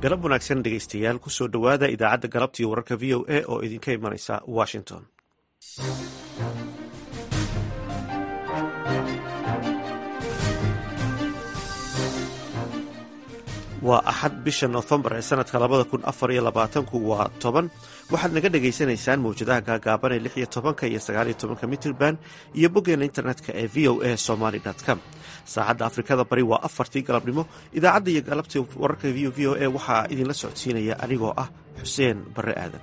galab wanaagsan dhegaystayaal kusoo dhowaada idaacadda galabtiiyo wararka v o a oo idinka imanaysa washington waa axad bisha noofembar ee sanadka labada kun afar iyo labaatanku waa toban waxaad naga dhagaysanaysaan mawjadaha gaagaaban ee lix iyo tobanka iyo sagaaliyo tobanka mitrban iyo boggeena internetka ee v o a somaly com saacadda afrikada bari waa afartii galabnimo idaacadda iyo galabtii wararka v o a waxaa idinla socodsiinaya anigoo ah xuseen barre aadan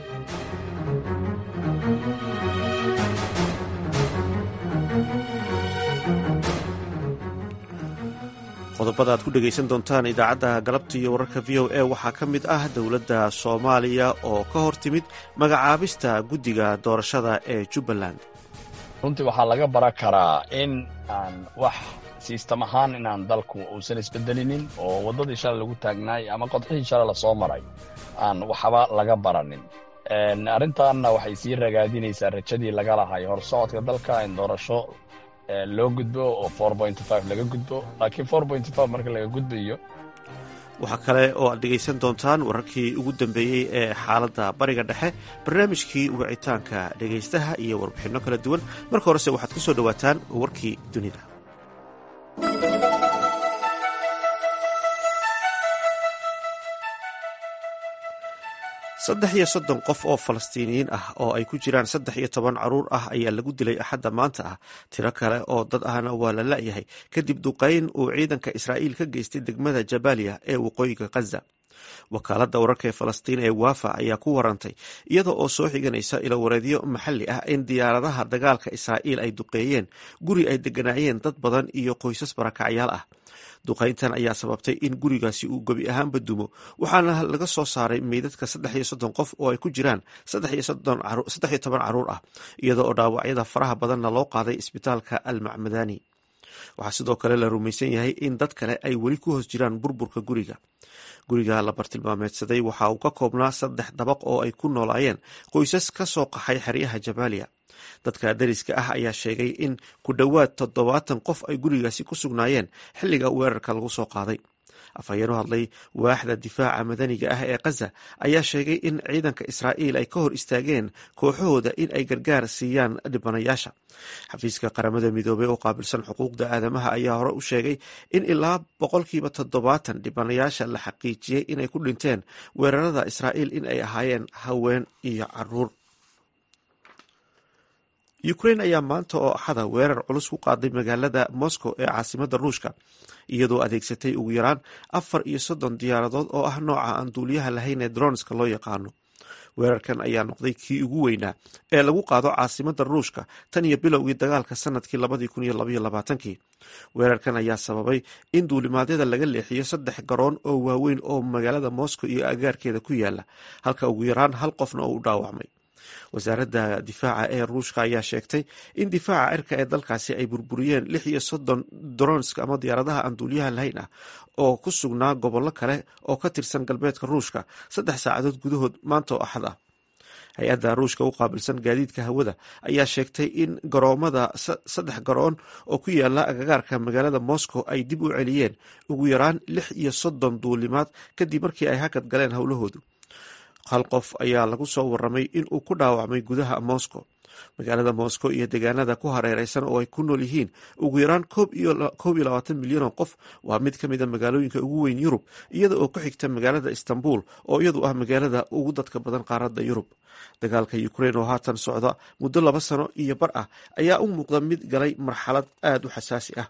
qodobada aad ku dhegaysan doontaan idaacadda galabta iyo wararka v o a waxaa ka mid ah dowladda soomaaliya oo ka hor timid magacaabista guddiga doorashada ee jubbaland runtii waxaa laga baran karaa in aan wax siistam ahaan inaan dalku uusan isbedelinin oo waddadii shalay lagu taagnaay ama qodxihii shalay lasoo maray aan waxba laga baranin arrintaanna waxay sii ragaadinaysaa rajadii laga lahay horsocodka dalka in doorasho loo gudbo oo laga gudbo laakiin marka laga gudbayo waxaa kale oo aad dhegaysan doontaan wararkii ugu dambeeyey ee xaaladda bariga dhexe barnaamijkii wicitaanka dhegaystaha iyo warbixinno kala duwan marka horese waxaad ku soo dhowaataan warkii dunida saddex iyo soddon qof oo falastiiniyiin ah oo ay ku jiraan saddex iyo toban caruur ah ayaa lagu dilay axadda maanta ah tiro kale oo dad ahna waa la la'yahay kadib duqayn uu ciidanka israa'iil ka geystay degmada jabaaliya ee waqooyiga khaza wakaaladda wararka ee falastiin ee waafa ayaa ku warantay iyada oo soo xiganaysa ilowareedyo maxalli ah in diyaaradaha dagaalka israa'iil ay duqeeyeen guri ay deganaayeen dad badan iyo qoysas barakacyaal ah duqayntan ayaa sababtay in gurigaasi uu gebi ahaanba dumo waxaana laga soo saaray meydadka saddex iyo soddon qof oo ay ku jiraan saddex iyo toban caruur ah iyada oo dhaawacyada faraha badanna loo qaaday isbitaalka almacmadani waxaa sidoo kale la rumaysan yahay in dad kale ay weli ku hoos jiraan burburka guriga guriga la bartilmaameedsaday waxa uu ka koobnaa saddex dabaq oo ay ku noolaayeen qoysas ka soo qaxay xeryaha jabaaliya dadka dariska ah ayaa sheegay in ku dhowaad toddobaatan qof ay gurigaasi ku sugnaayeen xilliga weerarka lagu soo qaaday afhayeeno hadlay waaxda difaaca madaniga ah ee khaza ayaa sheegay in ciidanka israa'iil ay ka hor istaageen kooxahooda in ay gargaar siiyaan dhibanayaasha xafiiska qaramada midoobey oo qaabilsan xuquuqda aadamaha ayaa hore u sheegay in ilaa boqolkiiba toddobaatan dhibanayaasha la xaqiijiyey inay ku dhinteen weerarada israa'iil in ay ahaayeen haween iyo caruur ukrain ayaa maanta oo axada weerar culus ku qaaday magaalada moscow ee caasimadda ruushka iyadoo adeegsatay ugu yaraan afar iyo soddon diyaaradood oo ah nooca aan duuliyaha lahayn ee dronska loo yaqaano weerarkan ayaa noqday kii ugu weynaa ee lagu qaado caasimadda ruushka tan iyo bilowgii dagaalka sanadkii labadii kun iyo labaiyo labaatankii weerarkan ayaa sababay in duulimaadyada laga leexiyo saddex garoon oo waaweyn oo magaalada moscow iyo agaarkeeda ku yaala halka ugu yaraan hal qofna oo u dhaawacmay wasaaradda difaaca ee ruushka ayaa sheegtay in difaaca cirka ee dalkaasi ay burburiyeen lix iyo soddon dronsk ama diyaaradaha aan duuliyaha lahayn ah oo ku sugnaa gobollo kale oo ka tirsan galbeedka ruushka saddex saacadood gudahood maanta oo axad ah hay-adda ruushka u qaabilsan gaadiidka hawada ayaa sheegtay in garoomada saddex garoon oo ku yaala agagaarka magaalada moscow ay dib u celiyeen ugu yaraan lix iyo soddon duulimaad kadib markii ay hakad galeen howlahoodu hal qof ayaa lagu soo waramay in uu ku dhaawacmay gudaha moscow magaalada moscow iyo deegaanada ku hareereysan oo ay ku nool yihiin ugu yaraan koob iyo labaatan milyan oo qof waa mid ka mida magaalooyinka ugu weyn yurub iyada oo ku xigta magaalada istanbul oo iyadu ah magaalada ugu dadka badan qaaradda yurub dagaalka ukrain oo haatan socda muddo laba sano iyo bar ah ayaa u muuqda mid galay marxalad aada u xasaasi ah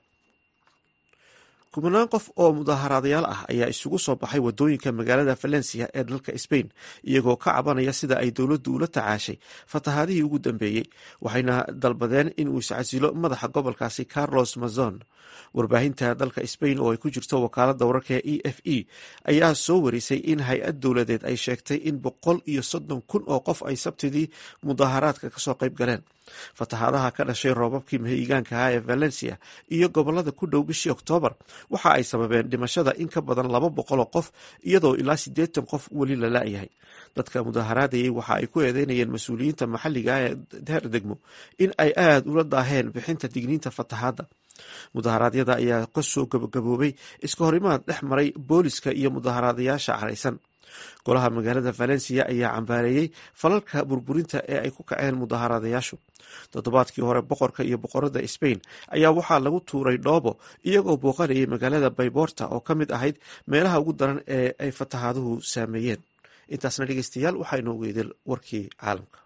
kubanaan qof oo mudaaharaadayaal ah ayaa isugu soo baxay wadooyinka magaalada valencia ee dalka sbain iyagoo ka cabanaya sida ay dowladdu ula tacaashay fatahaadihii ugu dambeeyey waxayna dalbadeen inuu iscasilo madaxa gobolkaasi carlos mazon warbaahinta dalka sbain oo ay ku jirto wakaalada wararka e f e ayaa soo warisay in hay-ad dowladeed ay sheegtay in boqol iyo soddon kun oo qof ay sabtidii mudaaharaadka kasoo qayb galeen fatahaadaha ka dhashay roobabkii mahigaankaha ee valencia iyo gobolada ku dhow bishii oktoobar waxa ay sababeen dhimashada in ka badan laba boqoloo qof iyadoo ilaa siddeetan qof weli la la'yahay dadka mudaaharaadayay waxa ay ku eedeynayeen mas-uuliyiinta maxalliga ee heer degmo in ay aada ula daaheen bixinta digniinta fatahaadda mudaharaadyada ayaa kasoo gabagaboobay iska horimaad dhex maray booliska iyo mudaharaadayaasha caraysan golaha magaalada valencia ayaa cambaareeyey falalka burburinta ee ay ku kaceen mudaharaadayaashu toddobaadkii hore boqorka iyo boqorada sbain ayaa waxaa lagu tuuray dhoobo iyagoo booqanayay magaalada bayborta oo ka mid ahayd meelaha ugu daran ee ay fatahaaduhu saameeyeen intaasna dhegeystayaal waxaa inoogu idil warkii caalamka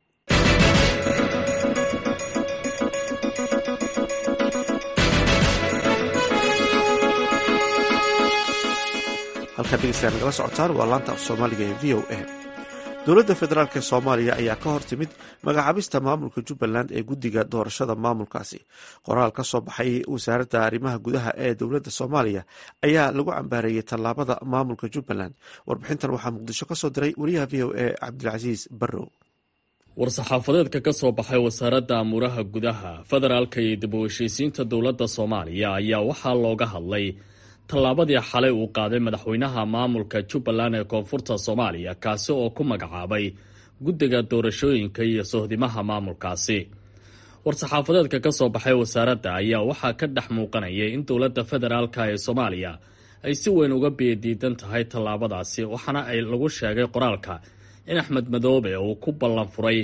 halkaa dhegeystayaal nagala socotaan waa laanta af soomaaliga ee v o a dowladda federaalk ee soomaaliya ayaa ka hor timid magacaabista maamulka jubbaland ee guddiga doorashada maamulkaasi qoraal ka soo baxay wasaaradda arrimaha gudaha ee dowladda soomaaliya ayaa lagu cambaareeyey tallaabada maamulka jubbaland warbixintan waxaa muqdisho ka soo diray wariyaha v o a cabdilcasiis barrow war-saxaafadeedka ka soo baxay wasaaradda amuuraha gudaha federaalka iyo dib u heshiisiinta dowladda soomaaliya ayaa waxaa looga hadlay tallaabadii xalay uu qaaday madaxweynaha maamulka jubbaland ee koonfurta soomaaliya kaasi oo ku magacaabay guddiga doorashooyinka iyo sohdimaha maamulkaasi war-saxaafadeedka ka soo baxay wasaaradda ayaa waxaa ka dhex muuqanayay in dowladda federaalka ee soomaaliya ay si weyn uga biyadiidan tahay tallaabadaasi waxaana ay lagu sheegay qoraalka in axmed madoobe uu ku ballan furay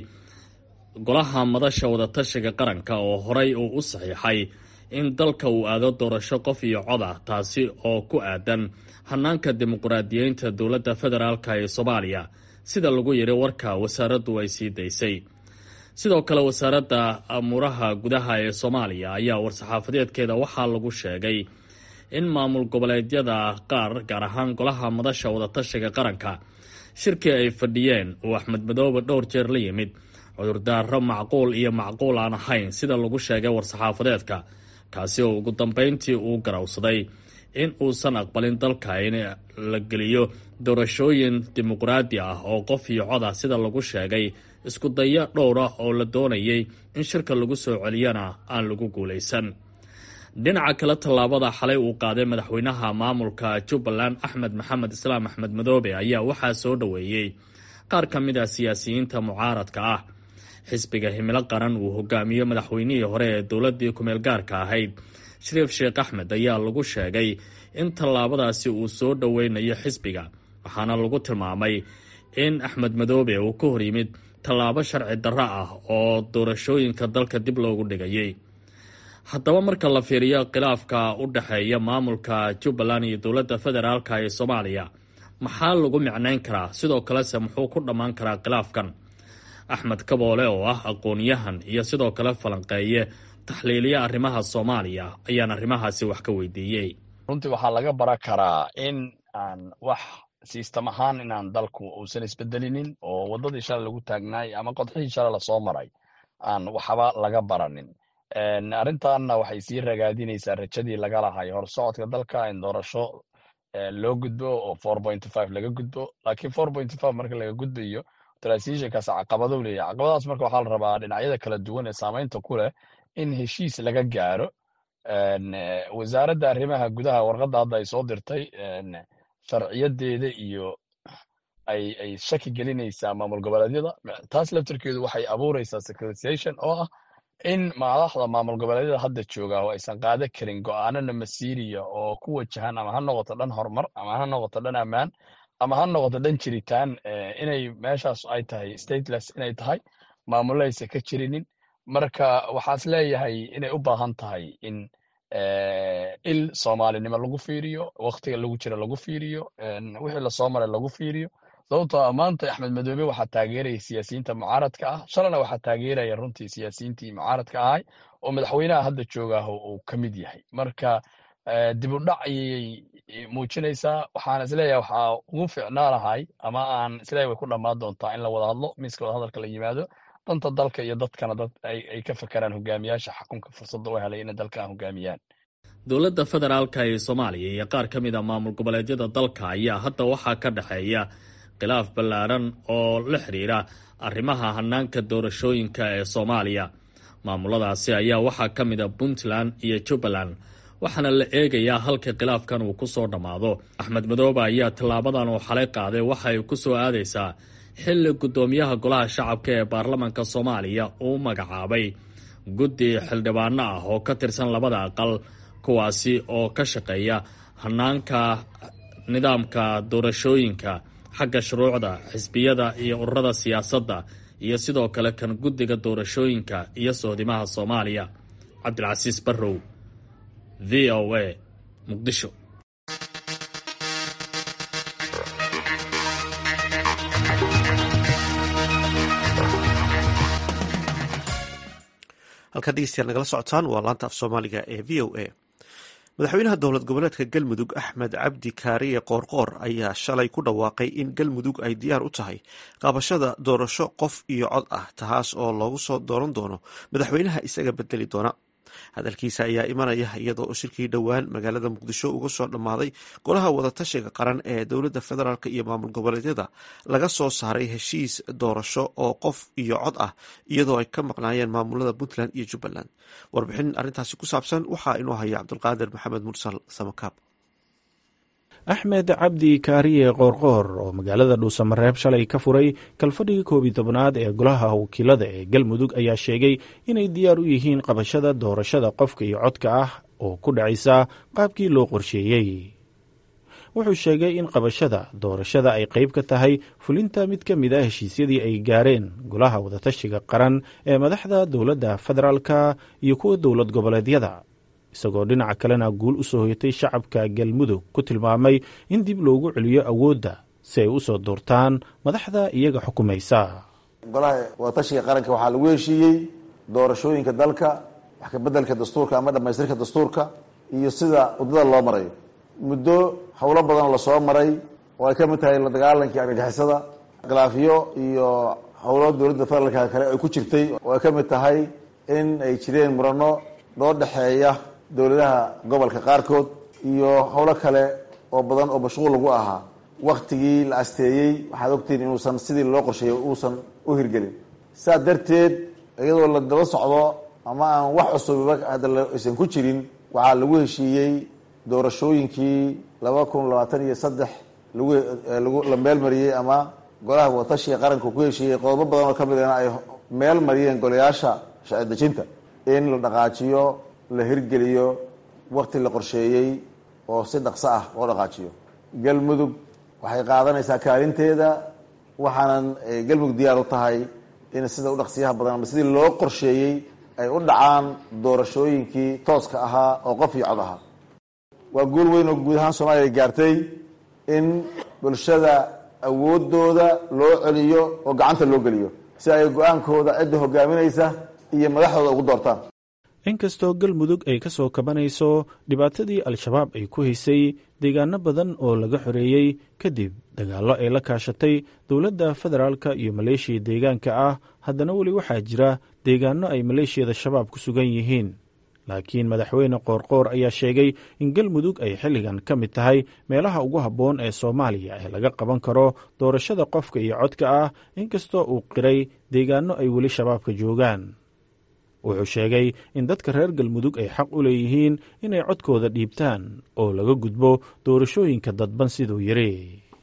golaha madasha wadatashiga qaranka oo horay uu u saxiixay in dalka uu aado doorasho qof iyo cod ah taasi oo ku aadan hanaanka dimuqraadiyeynta dowladda federaalka ee soomaaliya sida lagu yiri warka wasaaraddu ay sii daysay sidoo kale wasaaradda amuuraha gudaha ee soomaaliya ayaa war-saxaafadeedkeeda waxaa lagu sheegay in maamul goboleedyada qaar gaar ahaan golaha madasha wadatashiga qaranka shirkii ay fadhiyeen uu axmed madoobe dhowr jeer la yimid cudurdaaro macquul iyo macquul aan ahayn sida lagu sheegay war-saxaafadeedka kaasi oo ugu dambeyntii uu garawsaday in uusan aqbalin dalka in la geliyo doorashooyin dimuqraadi ah oo qof iyo cod ah sida lagu sheegay isku daya dhowra oo la doonayay in shirka lagu soo celiyana aan lagu guulaysan dhinaca kale tallaabada xalay uu qaaday madaxweynaha maamulka jubbaland axmed maxamed islaam axmed madoobe ayaa waxaa soo dhoweeyey qaar ka mid a siyaasiyiinta mucaaradka ah xisbiga himilo qaran uu hogaamiyo madaxweynihii hore ee dowladii kumeel gaarka ahayd shariif sheekh axmed ayaa lagu sheegay in tallaabadaasi uu soo dhoweynayo xisbiga waxaana lagu tilmaamay in axmed madoobe uu ka hor yimid tallaabo sharci darro ah oo doorashooyinka dalka dib loogu dhigayay haddaba marka la fiiriyo khilaafka u dhexeeya maamulka jubbaland iyo dowladda federaalka ee soomaaliya maxaa lagu micnayn karaa sidoo kalese muxuu ku dhammaan karaa khilaafkan axmed kaboole oo ah aqoon-yahan iyo sidoo kale falanqeeye taxliiliya arrimaha soomaaliya ayaan arrimahaasi wax ka weydiiyey runtii waxaa laga bara karaa in aan wax siistam ahaan inaan dalku uusan isbedelinin oo waddadii shalay lagu taagnaay ama qodxihii shalay lasoo maray aan waxba laga baranin arrintanna waxay sii ragaadinaysaa rajadii laga lahay horsocodka dalka in doorasho loo gudbo oo four point five laga gudbo laakiin four point five marka laga gudbayo transitionkaas caqabadou leeyahy caqabadaas marka waxaa la rabaa dhinacyada kala duwan ee saamaynta ku leh in heshiis laga gaaro wasaaradda arrimaha gudaha warqadda hadda ay soo dirtay sharciyadeeda iyo ay ay shaki gelinaysaa maamul goboleedyada taas laftarkeedu waxay abuuraysaa securitization oo ah in madaxda maamul goboleedyada hadda jooga oo aysan qaada karin go-aanana masiiriya oo ku wajahan ama ha noqoto dhan horumar ama ha noqoto dhan ammaan ama ha noqoto dhan jiritaan inay meeshaas ay tahay stateless inay tahay maamulaysa ka jirinin marka waxaas leeyahay inay u baahan tahay in il soomaalinimo lagu fiiriyo waktiga lagu jira lagu fiiriyo wixii lasoo maray lagu fiiriyo sababtoo maanta axmed madoobe waxaa taageeraya siyaasiyiinta mucaaradka ah shalana waxaa taageeraya runtii siyaasiyiintii mucaaradka ahay oo madaxweynaha hadda joogaah uu ka mid yahay marka dib u dhac ayay muujinaysaa waxaan isleeyahay waxaa ugu ficnaa lahay ama aan isleeyahay way ku dhammaan doontaa in la wada hadlo miiska wada hadalka la yimaado danta dalka iyo dadkana dad ay ka fakeraan hogaamiyaasha xakunka fursadda u helay inay dalka hogaamiyaan dowladda federaalka ee soomaaliya iyo qaar ka mid a maamul goboleedyada dalka ayaa hadda waxaa ka dhexeeya khilaaf ballaaran oo la xiriira arrimaha hanaanka doorashooyinka ee soomaaliya maamuladaasi ayaa waxaa ka mid a puntland iyo jubbaland waxaana la eegayaa halka khilaafkan uu ku soo dhammaado axmed madoobe ayaa tallaabadan uu xalay qaaday waxa ay ku soo aadaysaa xilli guddoomiyaha golaha shacabka ee baarlamanka soomaaliya uu magacaabay guddi xildhibaano ah oo ka tirsan labada aqal kuwaasi oo ka shaqeeya hanaanka nidaamka doorashooyinka xagga shuruucda xisbiyada iyo ururada siyaasadda iyo sidoo kale kan guddiga doorashooyinka iyo sohdimaha soomaaliya cabdilcasiis barrow v o a muqdisho halkaa dhegeystayaal nagala socotaan waa laanta af soomaaliga ee v o a madaxweynaha dowlad goboleedka galmudug axmed cabdi kaariye qoorqoor ayaa shalay ku dhawaaqay in galmudug ay diyaar u tahay qabashada doorasho qof iyo cod ah taas oo loogu soo dooran doono madaxweynaha isaga bedeli doona hadalkiisa ayaa imanaya iyadoo oo shirkii dhowaan magaalada muqdisho uga soo dhammaaday golaha wadatashiga qaran ee dowladda federaalk iyo maamul goboleedyada laga soo saaray heshiis doorasho oo qof iyo cod ah iyadoo ay ka maqnaayeen maamulada puntland iyo jubbaland warbixin arrintaasi ku saabsan waxaa inoo haya cabdulqaadir maxamed mursal samakaab axmed cabdi kaariye qoorqoor oo magaalada dhuusamareeb shalay ka furay kalfadhigii koob iyo tobnaad ee golaha wakiilada ee galmudug ayaa sheegay inay diyaar u yihiin qabashada doorashada qofka iyo codka ah oo ku dhacaysa qaabkii loo qorsheeyey wuxuu sheegay in qabashada doorashada ay qayb ka tahay fulinta mid ka mid a heshiisyadii ay gaareen golaha wadatashiga qaran ee madaxda dowladda federaalka iyo kuwa dowlad goboleedyada isagoo dhinaca kalena guul u soo hoyatay shacabka galmudug ku tilmaamay in dib loogu celiyo awoodda si ay u soo doortaan madaxda iyaga xukumaysa golaha wadatashiga qaranka waxaa lagu heshiiyey doorashooyinka dalka wax kabeddelka dastuurka ama dhammaystirka dastuurka iyo sida waddada loo marayo muddo howlo badan lasoo maray oo ay ka mid tahay la dagaalankii argagixisada khilaafiyo iyo howlo dowladda federaalka kale ay ku jirtay oo ay ka mid tahay in ay jireen murano loo dhexeeya dowladaha gobolka qaarkood iyo howlo kale oo badan oo mashquul lagu ahaa waktigii la asteeyey waxaad ogtihiin inuusan sidii loo qorsheeyey uusan u hirgelin saa darteed iyadoo la daba socdo ama aan wax cusubiba hadda aysan ku jirin waxaa lagu heshiiyey doorashooyinkii laba kun labaatan iyo saddex lagu la meel mariyey ama golaha watashiga qaranka ku heshiiyey qodobo badan oo kamid ahna ay meel mariyeen golayaasha sharci dejinta in la dhaqaajiyo la hirgeliyo wakti la qorsheeyey oo si dhaqso ah loo dhaqaajiyo galmudug waxay qaadanaysaa kaalinteeda waxaanan galmudug diyaar u tahay in sida u dhaqsiyaha badan ama sidii loo qorsheeyey ay u dhacaan doorashooyinkii tooska ahaa oo qof iyo cod ahaa waa guul weyn oo guud ahaan soomaaliya ay gaartay in bulshada awoodooda loo celiyo oo gacanta loo geliyo si ay go-aankooda cidda hogaaminaysa iyo madaxdooda ugu doortaan inkastoo galmudug ay ka soo kabanayso dhibaatadii al-shabaab ay ku haysay deegaano badan oo laga xoreeyey kadib dagaallo ay la kaashatay dowladda federaalka iyo maleeshiya deegaanka ah haddana weli waxaa jira deegaano ay maleeshiyada shabaab ku sugan yihiin laakiin madaxweyne qoorqoor ayaa sheegay in galmudug ay xilligan ka mid tahay meelaha ugu habboon ee soomaaliya ee laga qaban karo doorashada qofka iyo codka ah inkastoo uu qiray deegaano ay weli shabaabka joogaan wuxuu sheegay in dadka reer galmudug ay xaq u leeyihiin inay codkooda dhiibtaan oo laga gudbo doorashooyinka dadban siduu yiri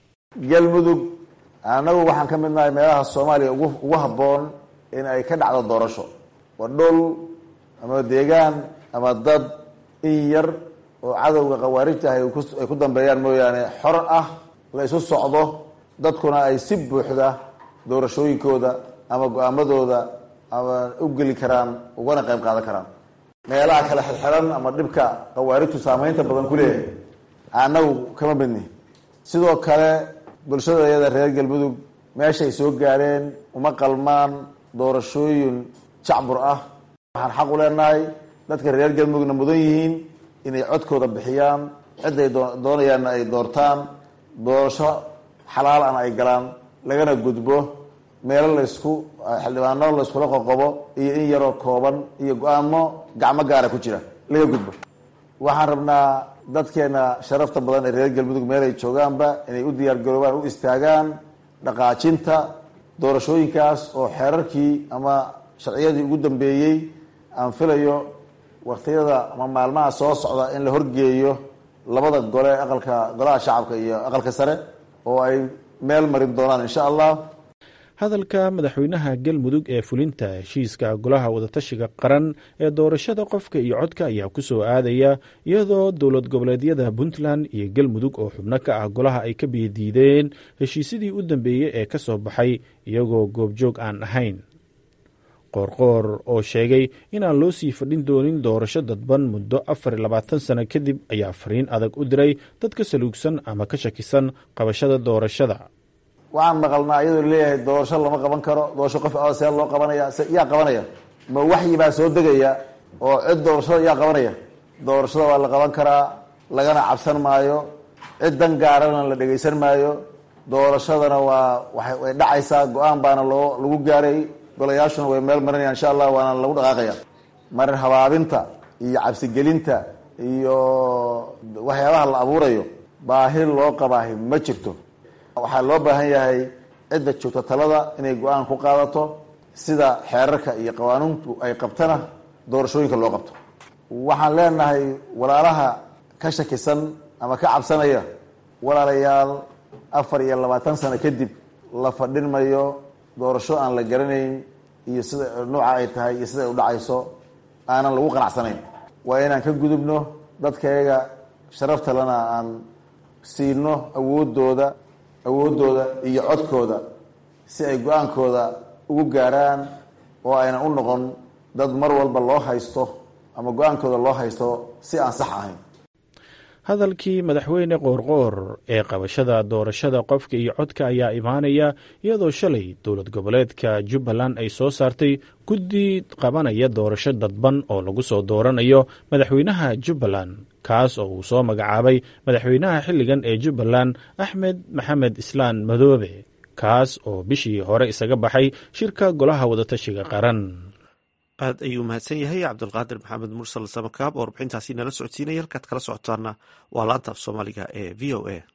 galmudug annagu waxaan ka mid nahay meelaha soomaaliya ugu habboon in ay ka dhacdo doorasho waa dhul ama deegaan ama dad in yar oo cadowga khawaarijta ah ay ku dambeeyaan mooyaane xor ah la isu socdo dadkuna ay si buuxda doorashooyinkooda ama go-aamadooda ama u geli karaan ugana qayb qaadan karaan meelaha kale xirxiran ama dhibka khawaarijtu saameynta badan ku leeyahay annagu kama midni sidoo kale bulshadayada reer galmudug meeshay soo gaareen uma qalmaan doorashooyin jacbur ah waxaan xaq u leenahay dadka reer galmudugna mudan yihiin inay codkooda bixiyaan ciday doonayaanna ay doortaan doorasho xalaal ana ay galaan lagana gudbo meelo laysku xildhibaano layskula qoqobo iyo in yaroo kooban iyo go-aamo gacmo gaara ku jira laga gudbo waxaan rabnaa dadkeena sharafta badan ee reer galmudug meelay joogaanba inay u diyaar garoobaan u istaagaan dhaqaajinta doorashooyinkaas oo xeerarkii ama sharciyadii ugu dambeeyey aan filayo waktiyada ama maalmaha soo socda in la horgeeyo labada gole aqalka golaha shacabka iyo aqalka sare oo ay meel marin doonaan insha allah hadalka madaxweynaha galmudug ee fulinta heshiiska golaha wadatashiga qaran ee doorashada qofka iyo codka ayaa ku soo aadaya iyadoo dowlad goboleedyada puntland iyo galmudug oo xubno ka ah golaha ay ka biyadiideen heshiisyadii u dambeeyey ee ka soo baxay iyagoo goobjoog aan ahayn qoorqoor oo sheegay inaan loo sii fadhin doonin doorasho dadban muddo afar iyo labaatan sano kadib ayaa fariin adag u diray dadka saluugsan ama ka shakisan qabashada doorashada waxaan maqalnaa iyadoo leeyahay doorasho lama qaban karo doorasho qof a see loo qabanaya se yaa qabanaya ma waxyi baa soo degaya oo cid doorashada yaa qabanaya doorashada waa la qaban karaa lagana cabsan maayo cid dan gaarana la dhegaysan maayo doorashadana waa way dhacaysaa go-aan baana loo lagu gaaray golayaashuna way meel marinaya insha allah waana lagu dhaqaaqaya marin habaabinta iyo cabsigelinta iyo waxyaabaha la abuurayo baahi loo qabaahi ma jirto waxaa loo baahan yahay cidda joogta talada inay go-aan ku qaadato sida xeerarka iyo qawaanuuntu ay qabtana doorashooyinka loo qabto waxaan leenahay walaalaha ka shakisan ama ka cabsanaya walaalayaal afar iyo labaatan sano kadib la fadhin mayo doorasho aan la garanayn iyo sida nooca ay tahay iyo sida ay udhacayso aanan lagu qanacsanayn waa inaan ka gudubno dadkayaga sharafta lana aan siino awoodooda awooddooda iyo codkooda si ay go-aankooda ugu gaaraan oo aynan u noqon dad mar walba loo haysto ama go-aankooda loo haysto si aan sax ahayn hadalkii madaxweyne qoorqoor ee qabashada doorashada qofka iyo codka ayaa imaanaya iyadoo shalay dowlad goboleedka jubbaland ay soo saartay guddi qabanaya doorasho dadban oo lagu soo dooranayo madaxweynaha jubbaland kaas oo uu soo magacaabay madaxweynaha xilligan ee jubbaland axmed maxamed islaan madoobe kaas oo bishii hore isaga baxay shirka golaha wadatashiga qaran aad ayuu mahadsan yahay cabdulqaadir maxamed mursal samakaab oo warbixintaasi nala socodsiinaya halkaad kala socotaana waa laanta af soomaaliga ee v o a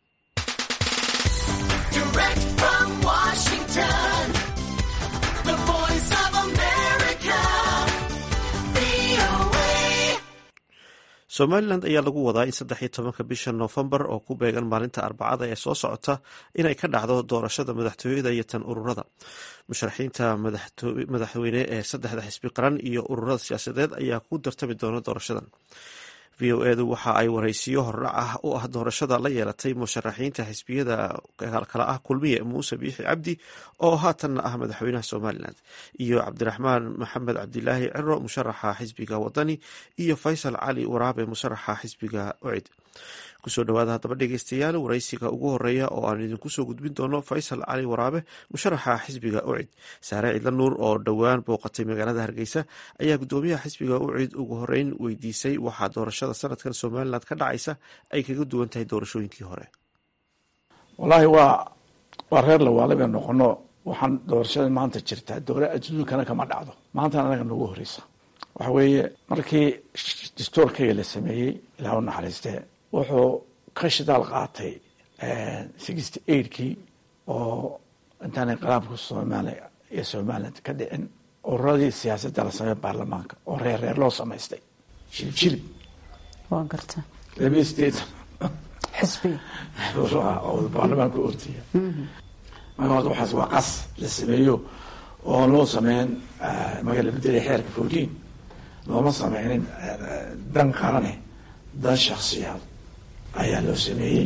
somalilan ayaa lagu wadaa in saddex iyo tobanka bisha noofembar oo ku beegan maalinta arbacada ee soo socota inay ka dhacdo doorashada madaxtooyada iyo tan ururada musharaxiinta madaxweyne ee saddexda xisbi qaran iyo ururada siyaasadeed ayaa ku dartami doona doorashadan v o edu waxa ay waraysiyo hordhac ah u ah doorashada la yeelatay musharaxiinta xisbiyada kale ah kulmiye muuse biixi cabdi oo haatanna ah madaxweynaha somalilan iyo cabdiraxmaan maxamed cabdilaahi ciro musharaxa xisbiga wadani iyo faysal cali waraabe musharaxa xisbiga ocid kusoo dhawaada haddaba dhegeystayaal waraysiga ugu horeeya oo aan idinku soo gudbin doono faysal cali waraabe musharaxa xisbiga ucid saare cidla nuur oo dhowaan booqatay magaalada hargeysa ayaa gudoomiyaha xisbiga ucid ugu horeyn weydiisay waxaa doorashada sanadkan somalilan ka dhacaysa ay kaga duwan tahay doorashooyinkii hore wallaahi waa waa reer lawaale bay noqono waxaan doorashada maanta jirtaa dowla adduunkana kama dhacdo maantana anaga nagu horeysa waxa weeye markii dastuurkayga la sameeyey ilaah u naxariistee wuxuu ka shidaal qaatay sixty eightkii oo intaan inqilaabka soomaaliya iyo somaliland ka dhicin ururadii siyaasadda la sameeya baarlamaanka oo reer reer loo samaystay jilib jilib waa garta labiyo sideetan xisbi oo baarlamaanka ortiya marka horta waxaas waa qas la sameeyo oo loo sameyn maga la bedelay xeerka fourteen looma sameynin dan qarane dan shaksiyaad ayaa loo sameeyey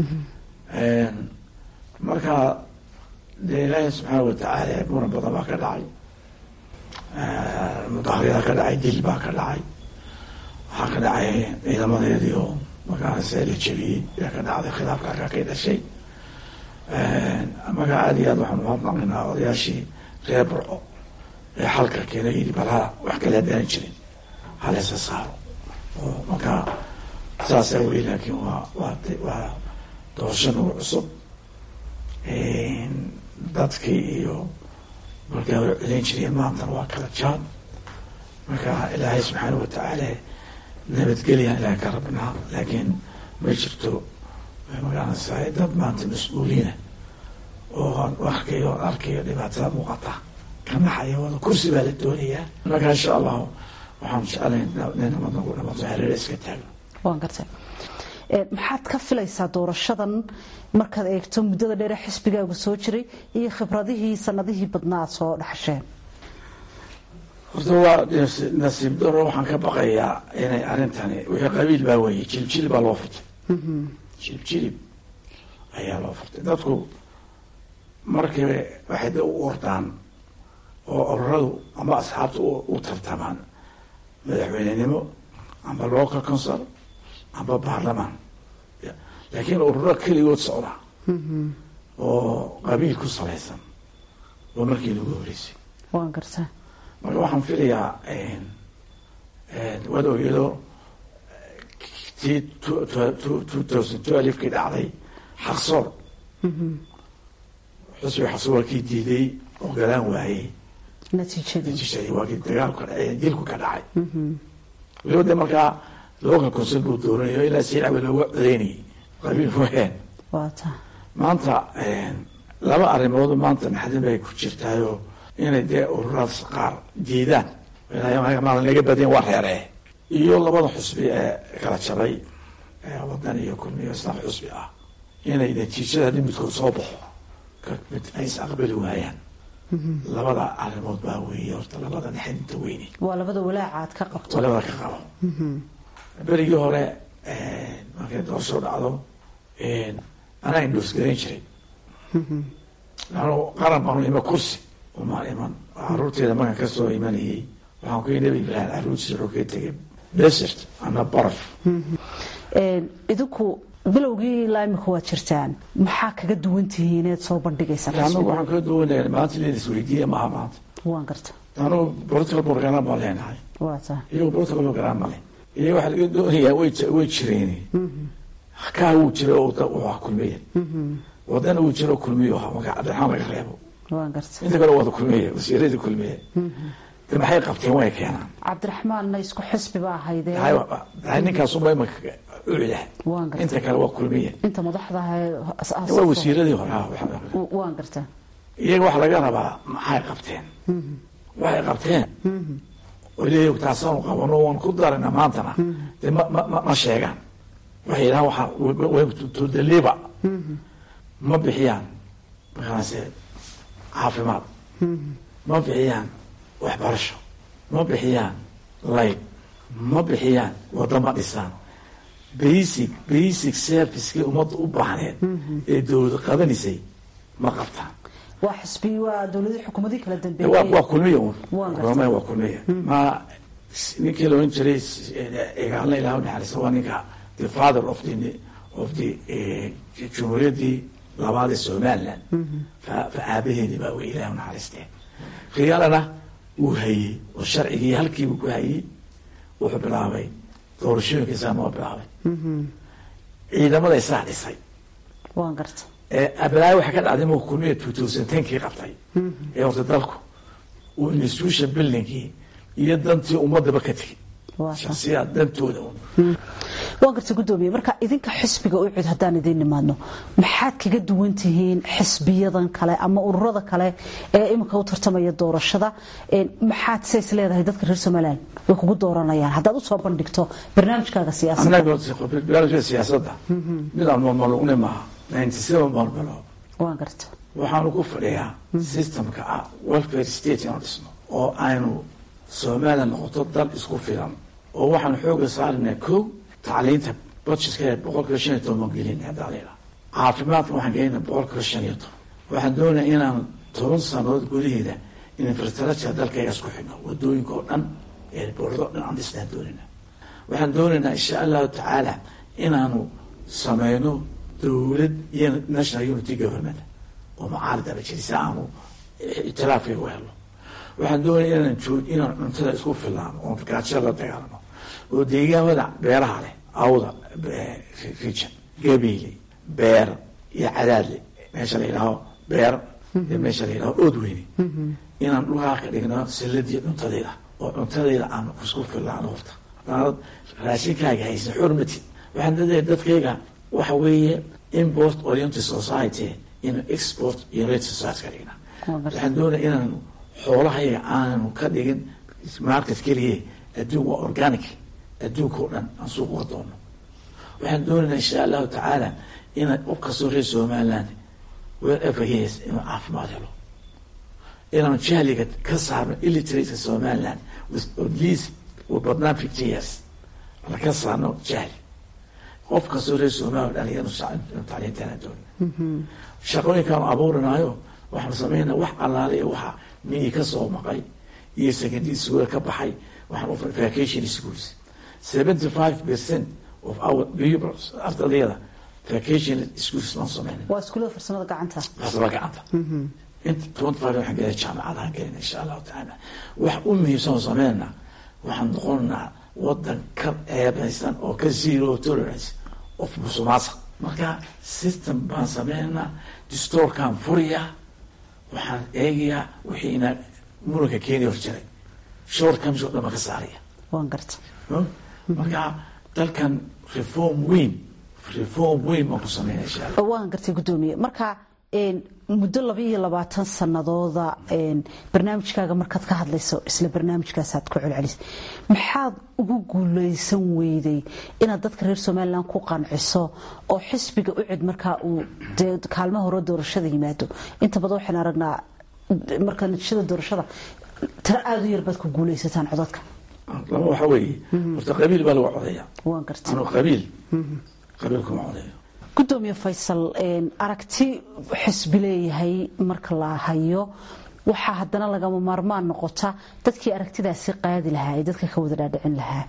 marka dee ilaahi subxaana watacaala muran badan baa ka dhacay mudaharyadaa ka dhacay dil baa ka dhacay waxaa ka dhacay ciidamadeedii oo markaase la jebiyey ayaa ka dhacday khilaafka halkaa kay dhashay marka aada iyo aad waxaan umahadnaqaynaa odayaashii reer burco ee xalka keenay yidhi balha wax kale haddaanan jirin halesa saaro oo markaa saasaa wey laakiin waa waa waa doorasho nagu cusub dadkii iyo markaa hore celin jireen maantana waa kala jaan marka ilaahay subxaana watacaala nabadgelyan ilahay ka rabnaa laakiin ma jirto magaranaysaa dad maanta mas-uuliina oo arkayo arkayo dhibaatada muuqata ka naxaya wada kursi baa la doonayaa marka insha allahu waxaan jeclayn nin nabad nagu dhamato hareer iska taagno waan gartay maxaad ka filaysaa doorashadan markaad eegto muddada dheere xisbigaagu soo jiray iyo khibradihii sanadihii badnaa aad soo dhaxasheen horta waa nasiib daro waxaan ka baqayaa inay arrintani wixii qabiil baa weeye jiljilib baa loo furtay jiljilib ayaa loo furtay dadku markiiba waxay da u ordaan oo ururadu ama asxaabta u tartamaan madaxweynenimo amba local council amba baarlamaan laakiin ururo keligood socda oo qabiil ku salaysan waa markii lagu horeysay waan gartaa marka waxaan filayaa waad ogeedo tii two thousand twelvekii dhacday xaqsoor xusbi xaqsoor waa kii diiday oo galaan waayey natiijadii natiijadii waa kii dagaalku ka dhacay dilku ka dhacay weliba de markaa local council buu dooranayo ilaa si cawe looga codeynayay qabiil waheen waa taa maanta laba arrimood maanta naxdin bay ku jirtaayo inay dee ururadas qaar diidaan maalin laga badin waa reeree iyo labada xusbi ee kala jabay wadan iyo kulmiyo islam xusbi ah inay natiijada haddii midkood soo baxo mid ay is aqbali waayaan labada arrimood baa weeye horta labada naxdinta weyne waa labada walaaca aad ka qabto waa labada ka qabo berigii hore markay doorasho dhacdo anaa indhoos garayn jiray anu qaran baanu ima kursi umaan iman caruurteeda markaan kasoo imanayay waxaan ku nabi ibraahim caruurtiisa wuxuu kaga tegay desert ana baraf idinku bilowgii ilaa imika waad jirtaan maxaa kaga duwan tihiin inaad soo bandhigaysaan anagu waxaan kaga duwanaya maanta leen isweydiiya maaha maanta waan garta anugu political program baan leenahay waa taa iyagu political program male iyaga waxaa laga doonayaa way way jireen kaa wuu jira oo wuxuu kulmiya wadana uu jiro kulmiyo ahaa marka cabdiraxmaan laga reebo waan garta inta kale wada kulmiye wasiiradii kulmiye de maxay qabteen way keenaan cabdiraxmaanna isku xisbi ba ahaydee ninkaasuma imanka ucida waan garta inta kale waa kulmiye inta madaxda waa wasiiradii hore ah waan garta iyaga waxa laga rabaa maxay qabteen waxay qabteen leeyahay taasaanu qabano waan ku darana maantana de ma ma ma sheegaan waxay yidhahaan waxa to deliver ma bixiyaan markaase caafimaad ma bixiyaan waxbarasho ma bixiyaan layb ma bixiyaan waddo ma dhisaan basic basic servicekii ummadda u baahneed ee dowlad qabanaysay ma qabtaan waa xisbi waa dowladii xukuumadii kala waa dambeeyey waa kulmiya un Waan gartay. kulmaya waa kulmiya ma ninkii la oran jiray igaalna ilaah naxariista waa ninka the father of the of the eh, jumhuuriyaddii labaad ee somaliland fa fa aabaheedii baa wey ilaah naxariistee khiyaalana wuu hayey oo sharcigii halkiibu ku hayey wuxuu bilaabay doorashooyinkiisaa noo bilaabay ciidamada isaa dhisay waan garta abalaayo waxaa ka dhacday marka kulmiya two thousand tenkii qabtay ee horta dalku uu institution buildingkii iyo dantii ummadaba ka tegey waa taa shaksiyaa dantooda un waan garta gudoomiye marka idinka xisbiga u cid haddaan idiin nimaadno maxaad kaga duwan tihiin xisbiyadan kale ama ururada kale ee imika u tartamaya doorashada Een, maxaad says leedahay dadka reer somaliland way kugu dooranayaan haddaad usoo bandhigto barnaamijkaaga siyaasadda annaga barnaamijka siyaasadda midaan malmalugne maaha ninety seven baan bilo waan garta waxaanu ku fadhiyaa systemka ah welfare state inaan dhisno oo aynu somaliland noqoto dal isku filan oo waxaanu xooga saarinaa kow tacliinta budgetka boqol kiiba shan iyo toban baan gelina haddaa layidhaha caafimaadka waxaan gelinaa boqol kiiba shan iyo toban waxaan doonayaa inaan toban sanadood gudaheeda infrastructure dalkayga isku xidhno wadooyinka oo dhan ee boordo dhan aan dhisnaan doonayna waxaan doonaynaa insha allahu tacaala inaanu sameyno dowlad iyo national unity government oo mucaarad aba jiri si aanu itilaafkayga u helno waxaan doonaya inaan joog inaan cuntada isku filaano oon gaajo la dagaalano oo deegaamada beeraha leh awda region gabiile beer iyo cadaadle meesha la yidhaaho beer iyo meesha la yidhaho oodweyne inaan dhulkaa ka dhigno silladii cuntadayda oo cuntadayda aan isku filaano horta haddaanad raashinkaaga haysan xurmatid waxaan dadaya dadkayga waxa weeye import oriented society in export oriented society ka dhigna Waa gartay. waxaan doonaya inaanu xoolahayga aanu ka dhigin market keliye adduun waa organic adduunka oo dhan aan suuq uga doono waxaan doonaynaa insha allahu tacaala inaan u kastoo reer somaliland wherever he is inuu caafimaad helo inaanu jahliga ka saarno illiteratka somaliland with at least badnaan fifty years la ka saarno jahli qof kastoo reer somaliland dhalinyaro tacliintaana doonina shaqooyinkaanu abuurinayo waxaanu sameynaa wax allaale iyo waxa miyi ka soo maqay iyo secondary school ka baxay waxaan u vacation schools seventy five percent of our pupils ardayda vacation schools baan sameynay waa iskuullada farsamada gacanta farsama gacanta inta twenty five waxaan gelay jaamacadahan gelina insha allahu tacaala wax u muhiimsan oo sameynaa waxaan noqonnaa wadan ka eebaysan oo ka zero tolerance of musumaasa marka system baan sameynaa distoorkaan furiyaa waxaan eegayaa wixiina muranka keeni hor jiray short comes oo dhan baan ka saaraya waan garta marka dalkan reform weyn reform weyn baan ku sameynaya insha allah waan gartay guddoomiye marka muddo laba iyo labaatan sanadooda barnaamijkaaga markaad ka hadlayso isla barnaamijkaasaad ku celcelis maxaad ugu guuleysan weyday inaad dadka reer somalilan ku qanciso oo xisbiga u cid markaa uu dee kaalmaha hore doorashada yimaado inta badan waxaan aragnaa marka natiijada doorashada tiro aada u yar baad ku guuleysataan codadka laba waxaa weeye horta qabiil baa lagu codeeya waan gartay anuu qabiil qabiil kuma codeeyo gudoomiye faysal aragti xisbi leeyahay marka la hayo waxaa haddana lagama maarmaan noqota dadkii aragtidaasi qaadi lahaa ee dadka ka wada dhaadhicin lahaa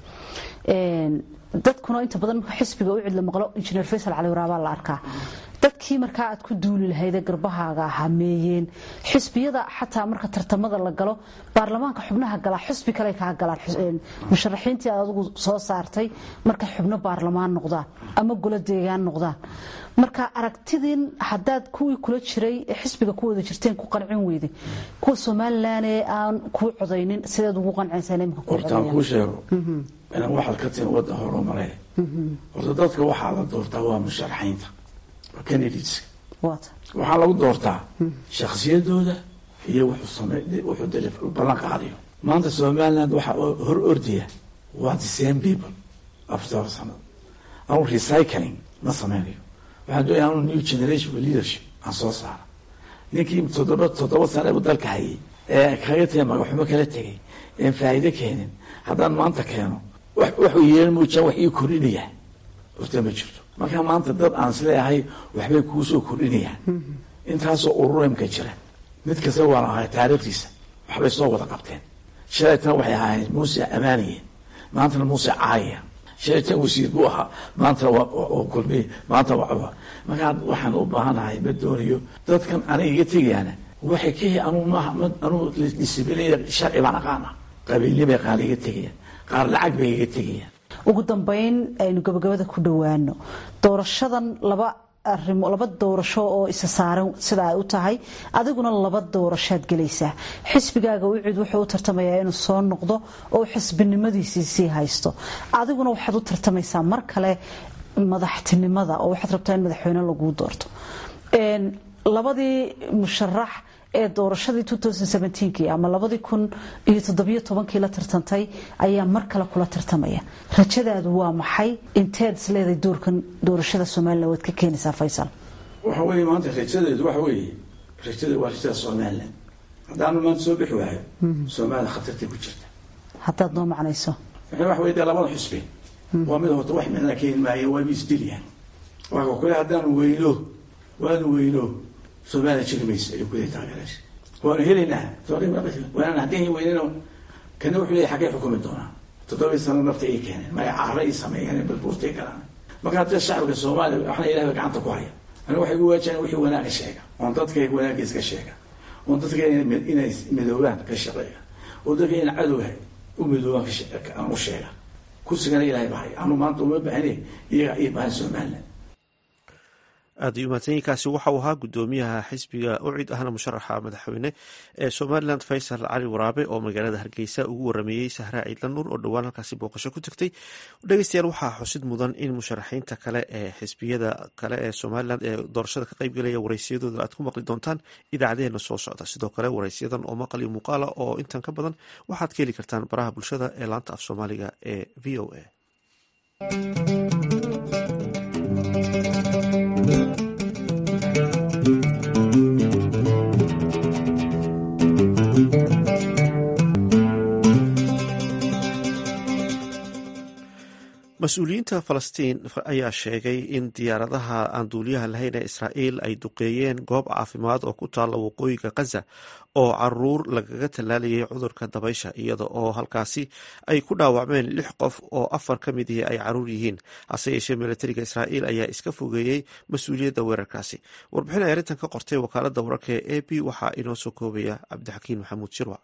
dadkuna inta badan marka xisbiga u cidla maqlo injineer faysal cali waraabaa la arkaa dadkii markaa aad ku duuli lahayd ee garbahaaga hameeyeen xisbiyada xataa marka tartamada la galo baarlamaanka xubnaha galaa xisbi kale kaa galaan musharaxiintii aad adigu soo saartay markay xubno baarlamaan noqdaan ama golo deegaan noqdaan marka aragtidin haddaad kuwii kula jiray ee xisbiga ku wada jirteen ku qancin weyday kuwa somalilan ee aan kuu codaynin sideed ugu qancaysaa imika ku hortaan kuu sheego inaan waxaad ka tihin waddan horumare horta dadka waxaa la doortaa waa musharaxiinta waa candidateska waata waxaa lagu doortaa shakhsiyadooda iyo wuxuu same wuxuu dali ballan qaadayo maanta somaliland waxaa hor ordaya waa the same people after sanad anu recycling ma sameynayo waxaan doonaya anu new generation of leadership aan soo saara ninkii toddoba toddoba sane u dalka hayay ee kaga tegay magaxumo kala tegay een faa'iido keenin haddaan maanta keeno waxuu yeelan muujaan wax ii kordhinaya horta ma jirto marka maanta dad aan isleeyahay waxbay kuu soo kordhinayaan intaasoo ururimka jira mid kasta waan ahay taariikhdiisa waxbay soo wada qabteen shalaytana waxay ahaayeen muuse amaanayeen maantana muuse caayaya shalaytan wasiir buu ahaa maantana waa kulmiye maanta waa markaa waxaan u baahanahay ma doonayo dadkan aniga iga tegayaana waxay ka anuu maaha anuu disiblinaya sharci baan aqaana qabiilnimay qaar iga tegayaan qaar lacag bay iga tegayaan ugu dambeyn aynu gabagabada ku dhowaano doorashadan laba arimo laba doorasho oo isa saaran sida ay u tahay adiguna laba doorashaad gelaysaa xisbigaaga ucid wuxuu u tartamayaa inuu soo noqdo oo xisbinimadiisii sii haysto adiguna waxaad u tartamaysaa mar kale madaxtinimada oo waxaad rabtaa in madaxweyne laguu doorto labadii musharax ee doorashadii kii ama labadii kun iyo toddobiyo tobankii la tartantay ayaa mar kale kula tartamaya rajadaadu waa maxay inteed isleedahay doorkan doorashada somalilan waad ka keenaysaa faysal waxa weeye maanta rajadeedu waxa weeye rajada waa rajada somalilan haddaanu maanta soo bixi waayo somalilan khatartay ku jirta haddaad noo macnayso waxa weye dee labada xusbi waa mid horta wax midna keeni maayo waa isdilyaan waa kule haddaanu weyno waanu weyno somalilan jiri maysa ayuu kuleeyahay taageeraasha waanu helaynaa waanaan haddii weynano kana wuxuu leeyahay xaggee xukumi doonaa toddobii sano nafta ii keeneen magaca carra ii sameeyeen balbuurtay galaan marka haddii shacabka soomaaliya waxna ilahay ba gacanta ku haya aniga waxay ugu waajaheen wixii wanaaga sheega oon dadkayga wanaaggiis ka sheega oon dadka inay midoobaan ka shaqeeya oo dadka in cadowga u midoobaan aan u sheega kursigana ilahay ba haya anu maanta uma baahne iyaga ii baahan somaliland aada iyo mahadsanyiinkaasi waxauu ahaa guddoomiyaha xisbiga ucid ahna musharaxa madaxweyne ee somalilan faysal cali waraabe oo magaalada hargeysa ugu warameeyey sahraa ciidla nuur oo dhowaan halkaasi booqasho ku tagtay dhegeystayaal waxaa xusid mudan in musharaxiinta kale ee xisbiyada kale ee somalilan ee doorashada ka qeybgelaya waraysiyadooda aad ku maqli doontaan idaacadeena soo socda sidoo kale waraysiyadan oo maqal iyo muuqaala oo intan ka badan waxaad ka heli kartaan baraha bulshada ee laanta af soomaaliga ee v o a mas-uuliyiinta falastiin ayaa sheegay in diyaaradaha aan duuliyaha lahayn ee israa'iil ay duqeeyeen goob caafimaad oo ku taalla waqooyiga khaza oo caruur lagaga tallaalayay cudurka dabaysha iyada oo halkaasi ay ku dhaawacmeen lix qof oo afar ka mid ihi ay caruur yihiin hase yeeshee militariga israa'iil ayaa iska fogeeyey mas-uuliyadda weerarkaasi warbixin ay arrintan ka qortay wakaaladda wararka ee a b waxaa inoo soo koobaya cabdixakiin maxamuud shirwac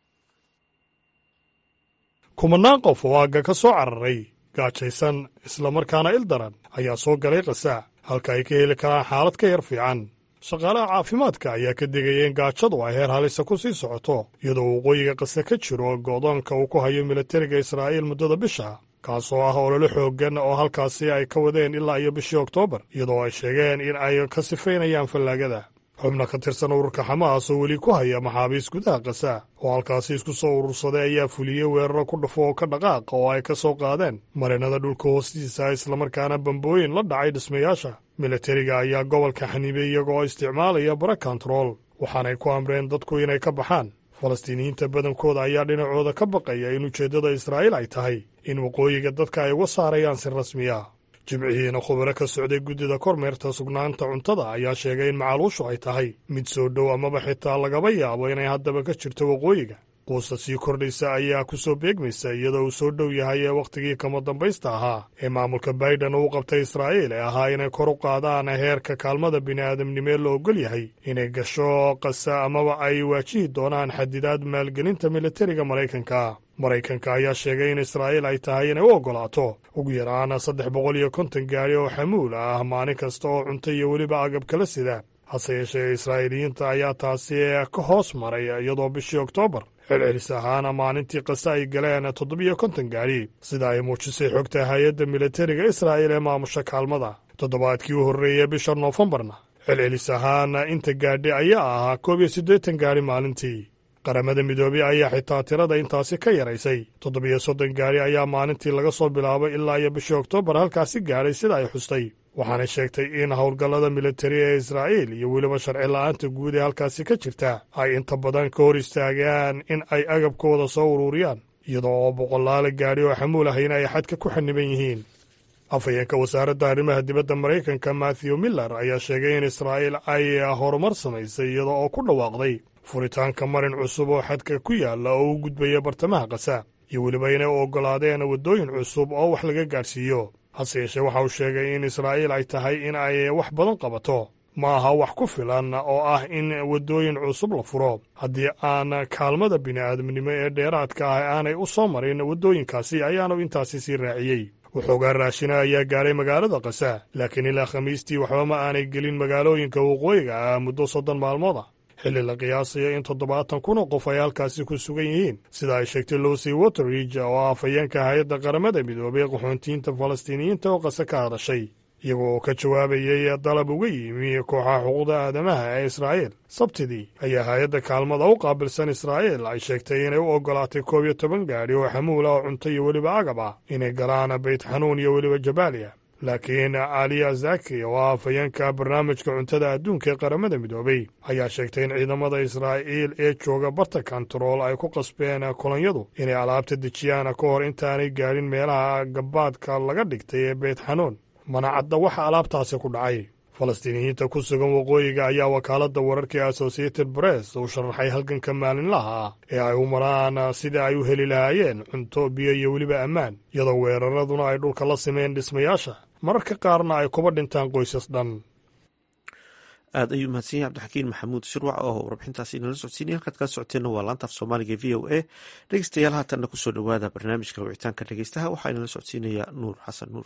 kumanaan qof oo aagga ka soo cararay gaajaysan islamarkaana ildaran ayaa soo galay khasaa halka ay ka heli karaan xaalad ka yar fiican shaqaalaha caafimaadka ayaa ka digaya in gaajadu ay heer halisa ku sii socoto iyadoo waqooyiga qase ka jiro go'doonka uu ku hayo militariga israa'iil muddada bisha kaasoo ah ololo xooggan oo halkaasi ay ka wadeen ilaa iyo bishii oktoobar iyadoo ay sheegeen in ay ka sifaynayaan fallaagada xubna ka tirsan ururka xamaas oo weli ku haya maxaabiis gudaha kasa oo halkaasi isku soo urursaday ayaa fuliyey weeraro ku dhufo oo ka dhaqaaqa oo ay ka soo qaadeen marinada dhulka hoostiisa islamarkaana bambooyin la dhacay dhismayaasha militariga ayaa gobolka xaniibay iyagoo isticmaalaya bara kontarool waxaanay ku amreen dadku inay ka baxaan falastiiniyiinta badankooda ayaa dhinacooda ka baqaya in ujeeddada israa'iil ay tahay in waqooyiga dadka ay uga saarayaan si rasmi ah jimcihiina khubaro ka socday guddida kormeerta sugnaanta cuntada ayaa sheegay in macaluushu ay tahay mid soo dhow amaba xitaa lagaba yaabo inay haddaba ka jirto waqooyiga quusta sii kordhaysa ayaa ku soo beegmaysa iyadoo uu soo dhow yahay ee wakhtigii kama dambaysta ahaa ee maamulka baiden uu qabtay israa'iil ee ahaa inay kor u qaadaan heerka kaalmada bini'aadamnimee la ogol yahay inay gasho qasa amaba ay waajihi doonaan xadidaad maalgelinta militariga maraykanka maraykanka ayaa sheegay in israa'iil ay tahay inay u oggolaato ugu yaraan saddex boqol iyo konton gaari oo xamuul ah maalin kasta oo cunto iyo weliba agab kala sida hase yeeshee israa'iiliyiinta ayaa taasi ka hoos maray iyadoo bishii oktoobar celcelis ahaana maalintii qase ay galeen toddobiyo konton gaari sida ay muujisay xogta hay-adda militariga israa'iil ee maamusha kaalmada toddobaadkii u horreeyey bisha noofembarna celcelis ahaana inta gaadhi ayaa ahaa koob iyo siddeetan gaari maalintii qaramada midoobey ayaa xitaa tirada intaasi ka yaraysay toddobiyo soddon gaari ayaa maalintii laga soo bilaabay ilaa iyo bishii oktoobar halkaasi gaadhay sida ay xustay waxaanay sheegtay in howlgallada militari ee israa'iil iyo weliba sharci la'aanta guud ee halkaasi ka jirta ay inta badan ka hor istaagaan in ay agabkooda soo ururiyaan iyadoo oo boqolaala gaadhi oo xamuul ahayna ay xadka ku xaniban yihiin afhayeenka wasaaradda arrimaha dibadda maraykanka matthew miller ayaa sheegay in israa'iil ay horumar samaysay iyada oo ku dhawaaqday furitaanka marin cusub oo xadka ku yaalla oo u gudbaya bartamaha kasa iyo weliba inay u oggolaadeen waddooyin cusub oo wax laga gaadhsiiyo hase yeeshee waxa uu sheegay in israa'iil ay tahay in ay wax badan qabato ma aha wax ku filan oo ah in waddooyin cusub la furo haddii aan kaalmada bini'aadamnimo ee dheeraadka ah aanay u soo marin waddooyinkaasi ayaanu intaasi sii raaciyey waxoogaa raashina ayaa gaadhay magaalada kasa laakiin ilaa khamiistii waxba ma aanay gelin magaalooyinka waqooyiga ah muddo soddon maalmood ah xilli la qiyaasayo in toddobaatan kun oo qof ay halkaasi ku sugan yihiin sida ay sheegtay lucy waterridge oo ah afhayeenka hay-adda qaramada midoobay qaxoontiyiinta falastiiniyiinta oo qase ka hadashay iyagoo oo ka jawaabayay dalab uga yimi kooxaha xuquuqda aadamaha ee israa'iil sabtidii ayaa hay-adda kaalmada u qaabilsan israa'iil ay sheegtay inay u oggolaatay koob iyo toban gaadhi oo xamuul ah oo cunto iyo weliba agab ah inay galaan beyt xanuun iyo weliba jabaaliya laakiin aliya zaki oo ah afhayeenka barnaamijka cuntada adduunka ee qaramada midoobay ayaa sheegtay in ciidamada israa'iil ee jooga barta kontarool ay ku qasbeen kolonyadu inay alaabta dejiyaan ka hor intaanay gaadhin meelaha gabaadka laga dhigtay ee beyt xanuun mana cadda waxa alaabtaasi ku dhacay falastiiniyiinta ku sugan waqooyiga ayaa wakaaladda wararkii associated bress uu sharaxay halganka maalinlaha ah ee ay u maraan sidai ay u heli lahaayeen cunto biyo iyo weliba ammaan iyadoo weeraraduna ay dhulka la simeen dhismayaasha mararka qaarna ay kuba dhintaan qoysas dhan aad ayuu mahadsan yahay cabdixakiin maxamuud shirwac oo warbixintaasi inala socodsiinay halkaad kala socoteenna waa laanta af soomaaliga v o a dhegeystayaal haatanna kusoo dhowaada barnaamijka wicitaanka dhegeystaha waxaa inala socodsiinaya nuur xasan nuur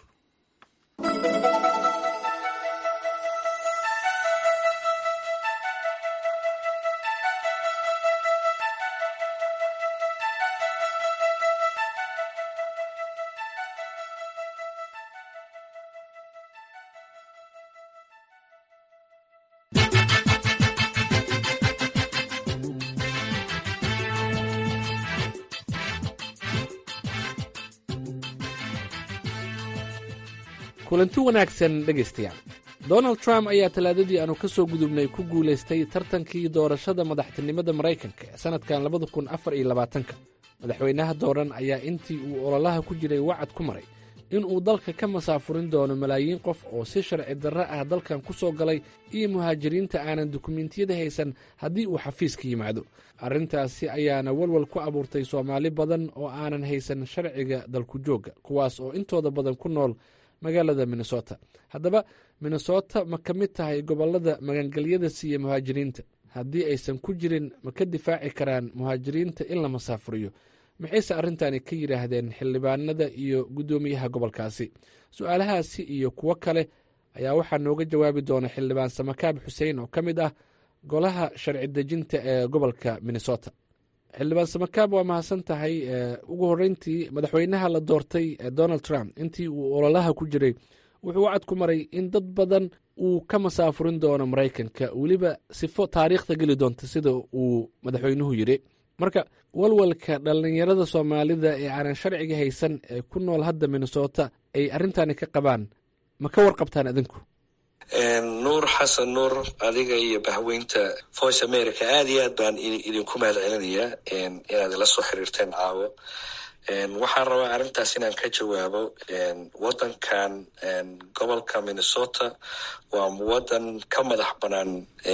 kulanti wanaagsan dhegaystayaal donald trump ayaa talaadadii aanu ka soo gudubnay ku guulaystay tartankii doorashada madaxtinimada maraykanka ee sannadkan labada kun afar iyo labaatanka madaxweynaha dooran ayaa intii uu ololaha ku jiray wacad ku maray inuu dalka ka masaafurin doono malaayiin qof oo si sharci darro ah dalkan ku soo galay iyo muhaajiriinta aanan dukumentiyada haysan haddii uu xafiiska yimaado arrintaasi ayaana walwal ku abuurtay soomaali badan oo aanan haysan sharciga dalku joogga kuwaas oo intooda badan ku nool magaalada minnesota haddaba minnesota ma ka mid tahay gobollada magangelyada siiya muhaajiriinta haddii aysan ku jirin ma ka difaaci karaan muhaajiriinta in la masaafuriyo maxayse arrintani ka yidhaahdeen xildhibaanada iyo guddoomiyaha gobolkaasi su-aalahaasi iyo kuwo kale ayaa waxaa nooga jawaabi doona xildhibaan samakaab xuseen oo ka mid ah golaha sharci dejinta ee gobolka minnesota xildhibaan samakaab waa mahadsan tahay ugu horreyntii madaxweynaha la doortay donald trump intii uu ololaha ku jiray wuxuu wacad ku maray in dad badan uu ka masaafurin doono maraykanka weliba sifo taariikhda geli doonta sida uu madaxweynuhu yidhi marka walwalka dhallinyarada soomaalida ee aanan sharciga haysan ee ku nool hadda minnesota ay arrintani ka qabaan ma ka warqabtaan idinku nuur xasan nuur adiga iyo bahweynta voice america aada iyo aad baan idinku mahad celinayaa inaad ila soo xiriirteen caawo waxaan rabaa arrintaas inaan ka jawaabo waddankan gobolka minnesota waa waddan ka madax banaan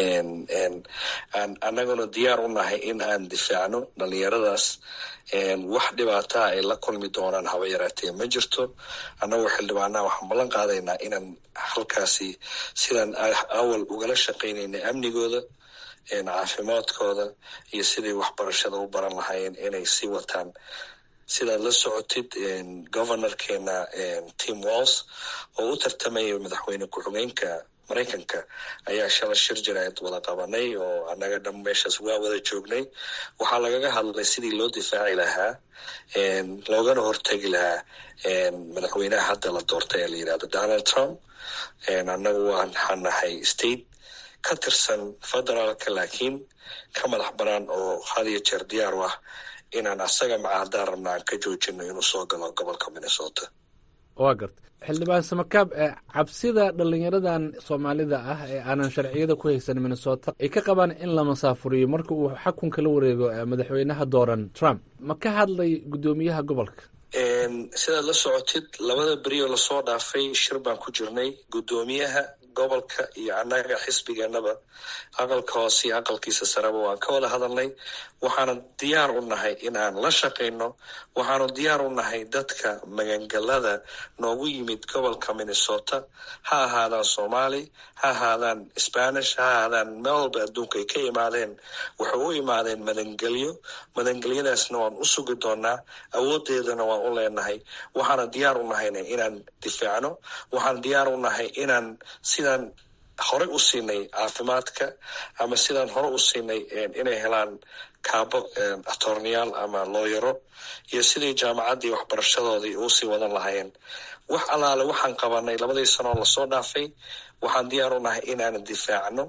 annaguna diyaar u nahay in aan difaacno dhalinyaradaas wax dhibaataa ay la kulmi doonaan haba yaraatee ma jirto annagoo xildhibaanaha waxaan ballan qaadaynaa inaan halkaasi sidaan awal ugala shaqaynaynay amnigooda caafimaadkooda iyo siday waxbarashada u baran lahaayeen inay sii wataan sidaad la socotid governorkeena tim walls oo u tartamaya madaxweyne ku-xigeenka maraykanka ayaa shala shir jiraad wada qabanay oo annaga dham meeshaas waa wada joognay waxaa lagaga hadlay sidii loo difaaci lahaa loogana hortegi lahaa madaxweynaha hadda la doortay ee la yidhahdo donald trump annagu waxaan nahay state ka tirsan federaalka laakiin ka madax banaan oo had iyo jeer diyaar u ah inaan asaga maca haddaan rabna aan ka joojino inuu soo galo gobolka minnesota waa garta xildhibaan samakaab cabsida dhalinyaradan soomaalida ah ee aanan sharciyada ku haysan minnesota ay ka qabaan in la masaafuriyo marka uu xakunka la wareego madaxweynaha dooran trump ma ka hadlay guddoomiyaha gobolka sidaad la socotid labada berioo lasoo dhaafay shir baan ku jirnay guddoomiyaha gobolka iyo annaga xisbigeenaba aqalka hoose iyo aqalkiisa sareba waan ka wada hadalnay waxaanu diyaar u nahay in aan la shaqayno waxaanu diyaar u nahay dadka magangalada noogu yimid gobolka minnesota ha ahaadaan soomaali ha ahaadaan spanish ha ahaadaan meel walba adduunka ay ka imaadeen waxay u imaadeen madangelyo madangelyadaasna waan u sugi doonaa awoodeedana waan u leenahay waxaana diyaar u nahayna inaan difaacno waxaan diyaar u nahay inaan sidaan horey u siinay caafimaadka ama sidaan hore u siinay inay helaan kaabo atorneyaal ama looyaro iyo sidii jaamacaddii waxbarashadoodii uusii wadan lahaayeen wax allaale waxaan qabanay labadii sanoo lasoo dhaafay waxaan diyaar u nahay inaan difaacno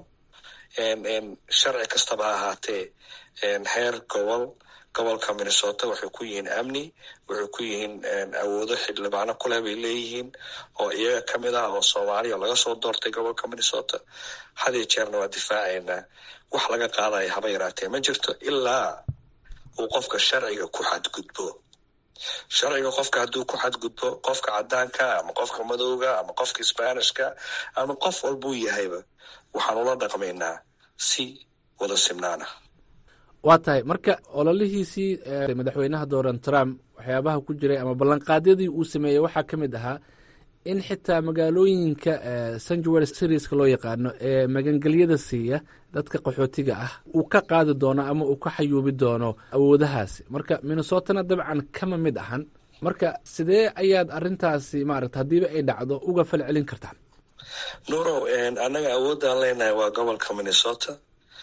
sharci kastaba ha ahaatee heer gobol gobolka minnesota waxay ku yihiin amni waxay ku yihiin awoodo xildhibaano kuleh bay leeyihiin oo iyaga ka mid ah oo soomaaliya laga soo doortay gobolka minnesota hadiyo jeerna waa difaacaynaa wax laga qaadaya haba yaraatee ma jirto ilaa uu qofka sharciga ku xadgudbo sharciga qofka hadduu ku xadgudbo qofka cadaanka ama qofka madowga ama qofka sbanishka ama qof walbuu yahayba waxaan ula dhaqmaynaa si wada simnaana waa tahay marka ololihiisii madaxweynaha dooran trump waxyaabaha ku jiray ama ballanqaadyadii uu sameeyey waxaa ka mid ahaa in xitaa magaalooyinka sanjuel serieska loo yaqaano ee magangelyada siiya dadka qaxootiga ah uu ka qaadi doono ama uu ka xayuubi doono awoodahaasi marka minnesotana dabcan kama mid ahan marka sidee ayaad arintaasi maarata haddiiba ay dhacdo uga falcelin kartaan nuurow annaga awoodaan leenahay waa gobolka minnesota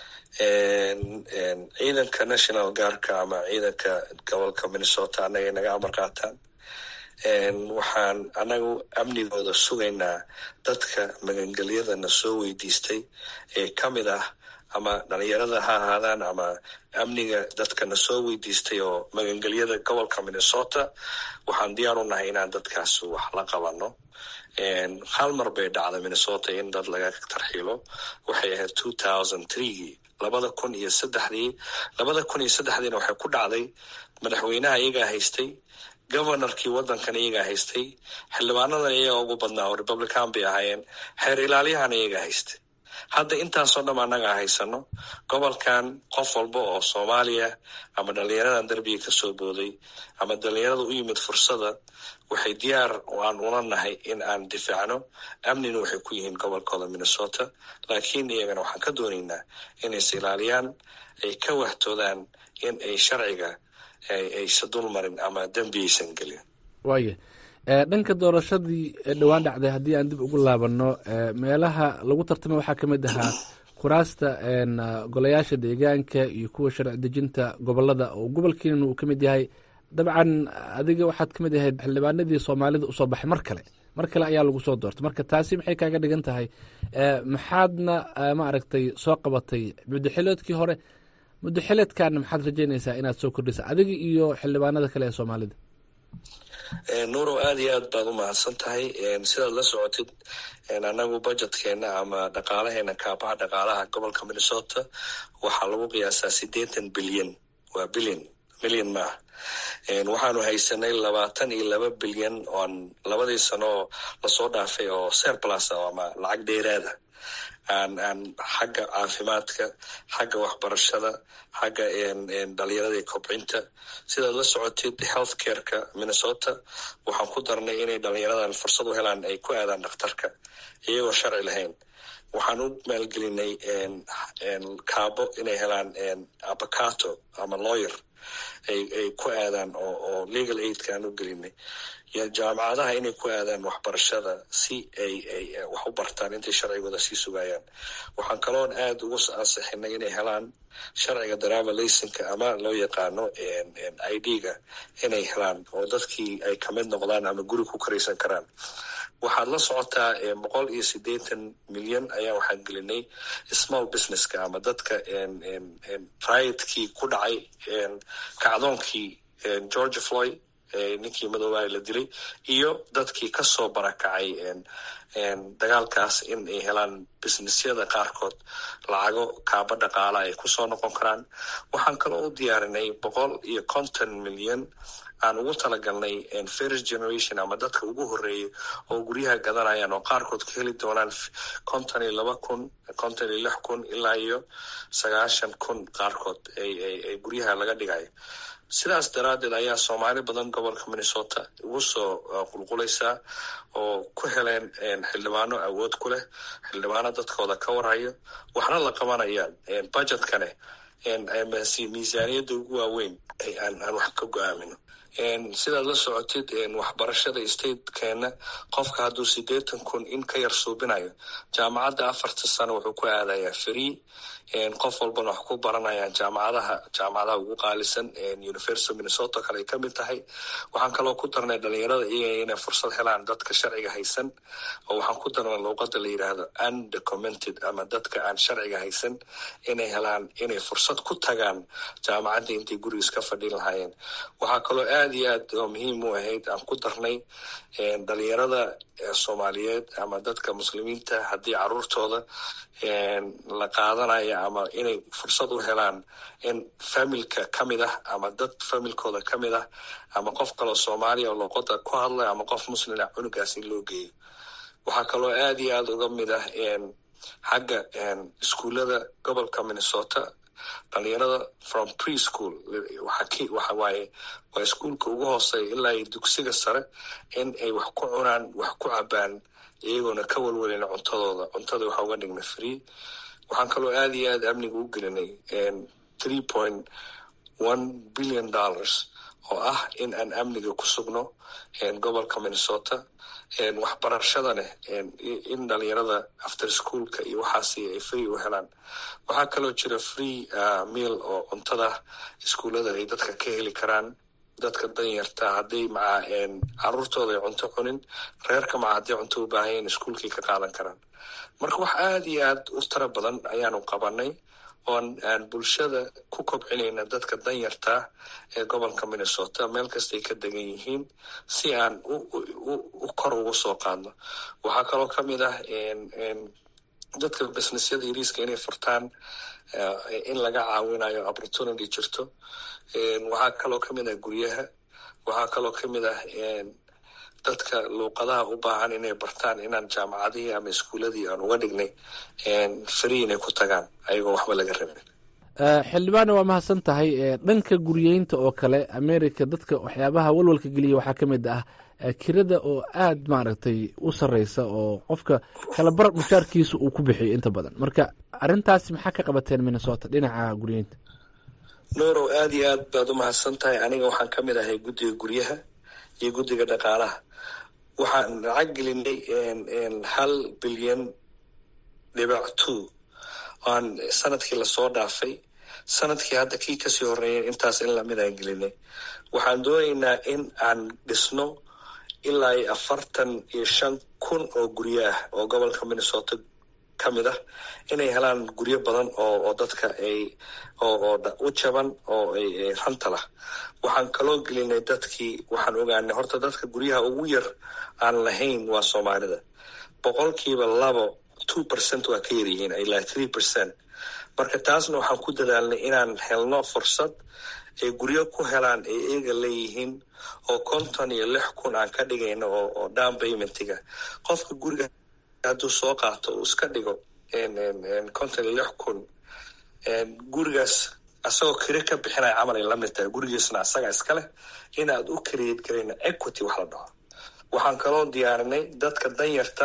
ciidanka national guardka ama ciidanka gobolka minnesota annagay naga amar qaataan waxaan annagu amnigooda sugaynaa dadka magangelyadana soo weydiistay ee ka mid ah ama dhalinyarada ha ahaadaan ama amniga dadkana soo weydiistay oo magangelyada gobolka minnesota waxaan diyaar u nahay inaan dadkaas wax la qabano hal mar bay dhacday minnesota in dad laga tarxiilo waxay ahayd two thousand threegii labada kun iyo saddexdii labada kun iyo saddexdiina waxay ku dhacday madaxweynaha iyagaa haystay governorkii waddankan iyagaa haystay xildhibaanadan iyaga ugu badnaa oo republican bay ahaayeen xeer ilaaliyahana iyagaa haystay hadda intaasoo dham annagaa haysano gobolkan qof walba oo soomaaliya ama dhalinyaradan derbiga kasoo booday ama dhalinyarada u yimid fursada waxay diyaar aan ula nahay in aan difaacno amnina waxay ku yihiin gobolkooda minnesota laakiin iyagana waxaan ka doonaynaa inay is ilaaliyaan ay ka wahtoodaan in ay sharciga aysa dul marin ama dembi aysan gelin waaya dhanka doorashadii dhowaan dhacday haddii aan dib ugu laabanno meelaha lagu tartamay waxaa ka mid ahaa kuraasta golayaasha deegaanka iyo kuwa sharci dejinta gobolada oo gobolkiina uu ka mid yahay dabcan adiga waxaad ka mid ahayd xildhibaanadii soomaalida usoo baxay mar kale mar kale ayaa lagu soo doortay marka taasi maxay kaaga dhigan tahay maxaadna maaragtay soo qabatay muddoxileedkii hore muddoxileedkaana maxaad rajeynaysaa inaad soo kordhisa adiga iyo xildhibaanada kale ee soomaalida nuurow aada iyo aad baad u mahadsan tahay sidaad la socotid anagu budjetkeena ama dhaqaalaheena kaabaha dhaqaalaha gobolka minnesota waxaa lagu qiyaasaa siddeetan bilyan waa bilyan milyan maaha waxaanu haysanay labaatan iyo laba bilyan oon labadii sano oo lasoo dhaafay oo serplus ama lacag dheeraada aan aan xagga caafimaadka xagga waxbarashada xagga dhalinyaradii kobcinta sidaad la socotid health careka minnesota waxaan ku darnay inay dhalinyaradan fursad u helaan ay ku aadaan dhakhtarka iyagoo sharci lahayn waxaan u maalgelinay kaabo inay helaan abacato ama lawyer ay ay ku aadaan oo oo legal aidka aan u gelinay jaamacadaha inay ku aadaan waxbarashada si ay ay wax u bartaan intay sharcigooda sii sugayaan waxaan kaloon aada ugu ansixinay inay helaan sharciga driver laysinka ama loo yaqaano i d-ga inay helaan oo dadkii ay kamid noqdaan ama guri ku karaysan karaan waxaad la socotaa boqol iyo siddeetan milyan ayaa waxaan gelinay small businesska ama dadka riotkii ku dhacay kacdoonkii georgia floyd ninkii madoobaha la dilay iyo dadkii kasoo barakacay dagaalkaas in ay helaan businessyada qaarkood lacago kaaba dhaqaala ay kusoo noqon karaan waxaan kaloo u diyaarinay boqol iyo konton milyan aan ugu talagalnay first generation ama dadka ugu horeeyay oo guryaha gadanayaan oo qaarkood ka heli doonaan konton iyo laba kun konton iyo lix kun ilaa iyo sagaashan kun qaarkood ay guryaha laga dhigayo sidaas daraaddeed ayaa soomaali badan gobolka minnesota ugu soo qulqulaysaa oo ku heleen xildhibaano awood ku leh xildhibaano dadkooda ka warhayo waxna la qabanayaan budgetkane miisaaniyadda ugu waaweyn aan wax ka go-aamino sidaad la socotid waxbarashada statekeena qofka hadduu siddeetan kun in ka yar suubinayo jaamacadda afarta sano wuxuu ku aadayaa free qof walbana wax ku baranayaan jaamacadaha jaamacadaha ugu qaalisan university minnesota kale ay ka mid tahay waxaan kaloo ku darnay dhalinyarada iyaga inay fursad helaan dadka sharciga haysan oo waxaan ku darnay luuqada la yidhaahdo undocumented ama dadka aan sharciga haysan inay helaan inay fursad ku tagaan jaamacadda intay gurigiis ka fadhin lahaayeen waxaa kaloo aada iyo aad oo muhiim u ahayd aan ku darnay dhalinyarada soomaaliyeed ama dadka muslimiinta haddii caruurtooda la qaadanaya ama inay fursad u helaan in familka ka mid ah ama dad familkooda ka mid ah ama qof kaloo soomaaliya oo luuqada ku hadlay ama qof muslina cunugaas in loo geeyo waxaa kaloo aada iyo aada uga mid ah xagga iskuullada gobolka minnesota dhalinyarada from pre school waxa waaye waa iskuolka ugu hooseeya ilaa iyo dugsiga sare in ay wax ku cunaan wax ku cabaan iyagoona ka walwalin cuntadooda cuntada waxaa uga dhignay free waxaan kaloo aada iyo aada amniga u gelinay three point one billion dollars oo ah in aan amniga ku sugno gobolka minnesota waxbarashadane in dhalinyarada after schoolka iyo waxaasi ay free u helaan waxaa kaloo jira free meal oo cuntada iskuullada ay dadka ka heli karaan dadka danyarta hadday maca caruurtooda ay cunto cunin reerka maca hadday cunto u baahanyaen iskuolkii ka qaadan karaan marka wax aada iyo aad u tara badan ayaanu qabanay oon aan bulshada ku kobcinayna dadka danyartaa ee gobolka minnesota meel kastay ka degan yihiin si aan u kor ugu soo qaadno waxaa kaloo ka mid ah dadka businessyada yariiska inay furtaan in laga caawinayo opportunity jirto waxaa kaloo ka mid ah guryaha waxaa kaloo ka mid ah dadka luuqadaha u baahan inay bartaan inaan jaamacadihii ama iskuuladii aan uga dhignay free inay ku tagaan ayagoo waxba laga rabin xildhibaanna waa mahadsan tahay dhanka guryeynta oo kale america dadka waxyaabaha walwalka geliya waxaa ka mid ah kirada oo aad maaragtay u sarreysa oo qofka kalabar mushaarkiisa uu ku bixiyo inta badan marka arrintaasi maxaa ka qabateen minnesota dhinaca guryeynta nuurow aada iyo aad baad u mahadsan tahay aniga waxaan ka mid ahay guddiga guryaha iyo guddiga dhaqaalaha waxaan lacag gelinay hal bilyan dhibac two aan sanadkii lasoo dhaafay sanadkii hadda kii kasii horeeyay intaas in lamid aan gelinay waxaan doonaynaa in aan dhisno ilaa iyo afartan iyo shan kun oo guryo ah oo gobolka minnesota ka mid ah inay helaan guryo badan oo oo dadka ay oo oo u jaban oo ay ranta lah waxaan kaloo gelinay dadkii waxaan ogaanay horta dadka guryaha ugu yar aan lahayn waa soomaalida boqolkiiba labo two percent waa ka yaryihiin ilaa three percent marka taasna waxaan ku dadaalnay inaan helno fursad ay guryo ku helaan ay eega leeyihiin oo konton iyo lix kun aan ka dhigayno oo oo down paymentiga qofka guriga hadduu soo qaato uu iska dhigo konton iyo lix kun gurigaas asagoo kiri ka bixinaya camal ay lamid tahay gurigiisna asaga iska leh inaad u create garayna equity wax la dhaho waxaan kaloo diyaarinay dadka danyarta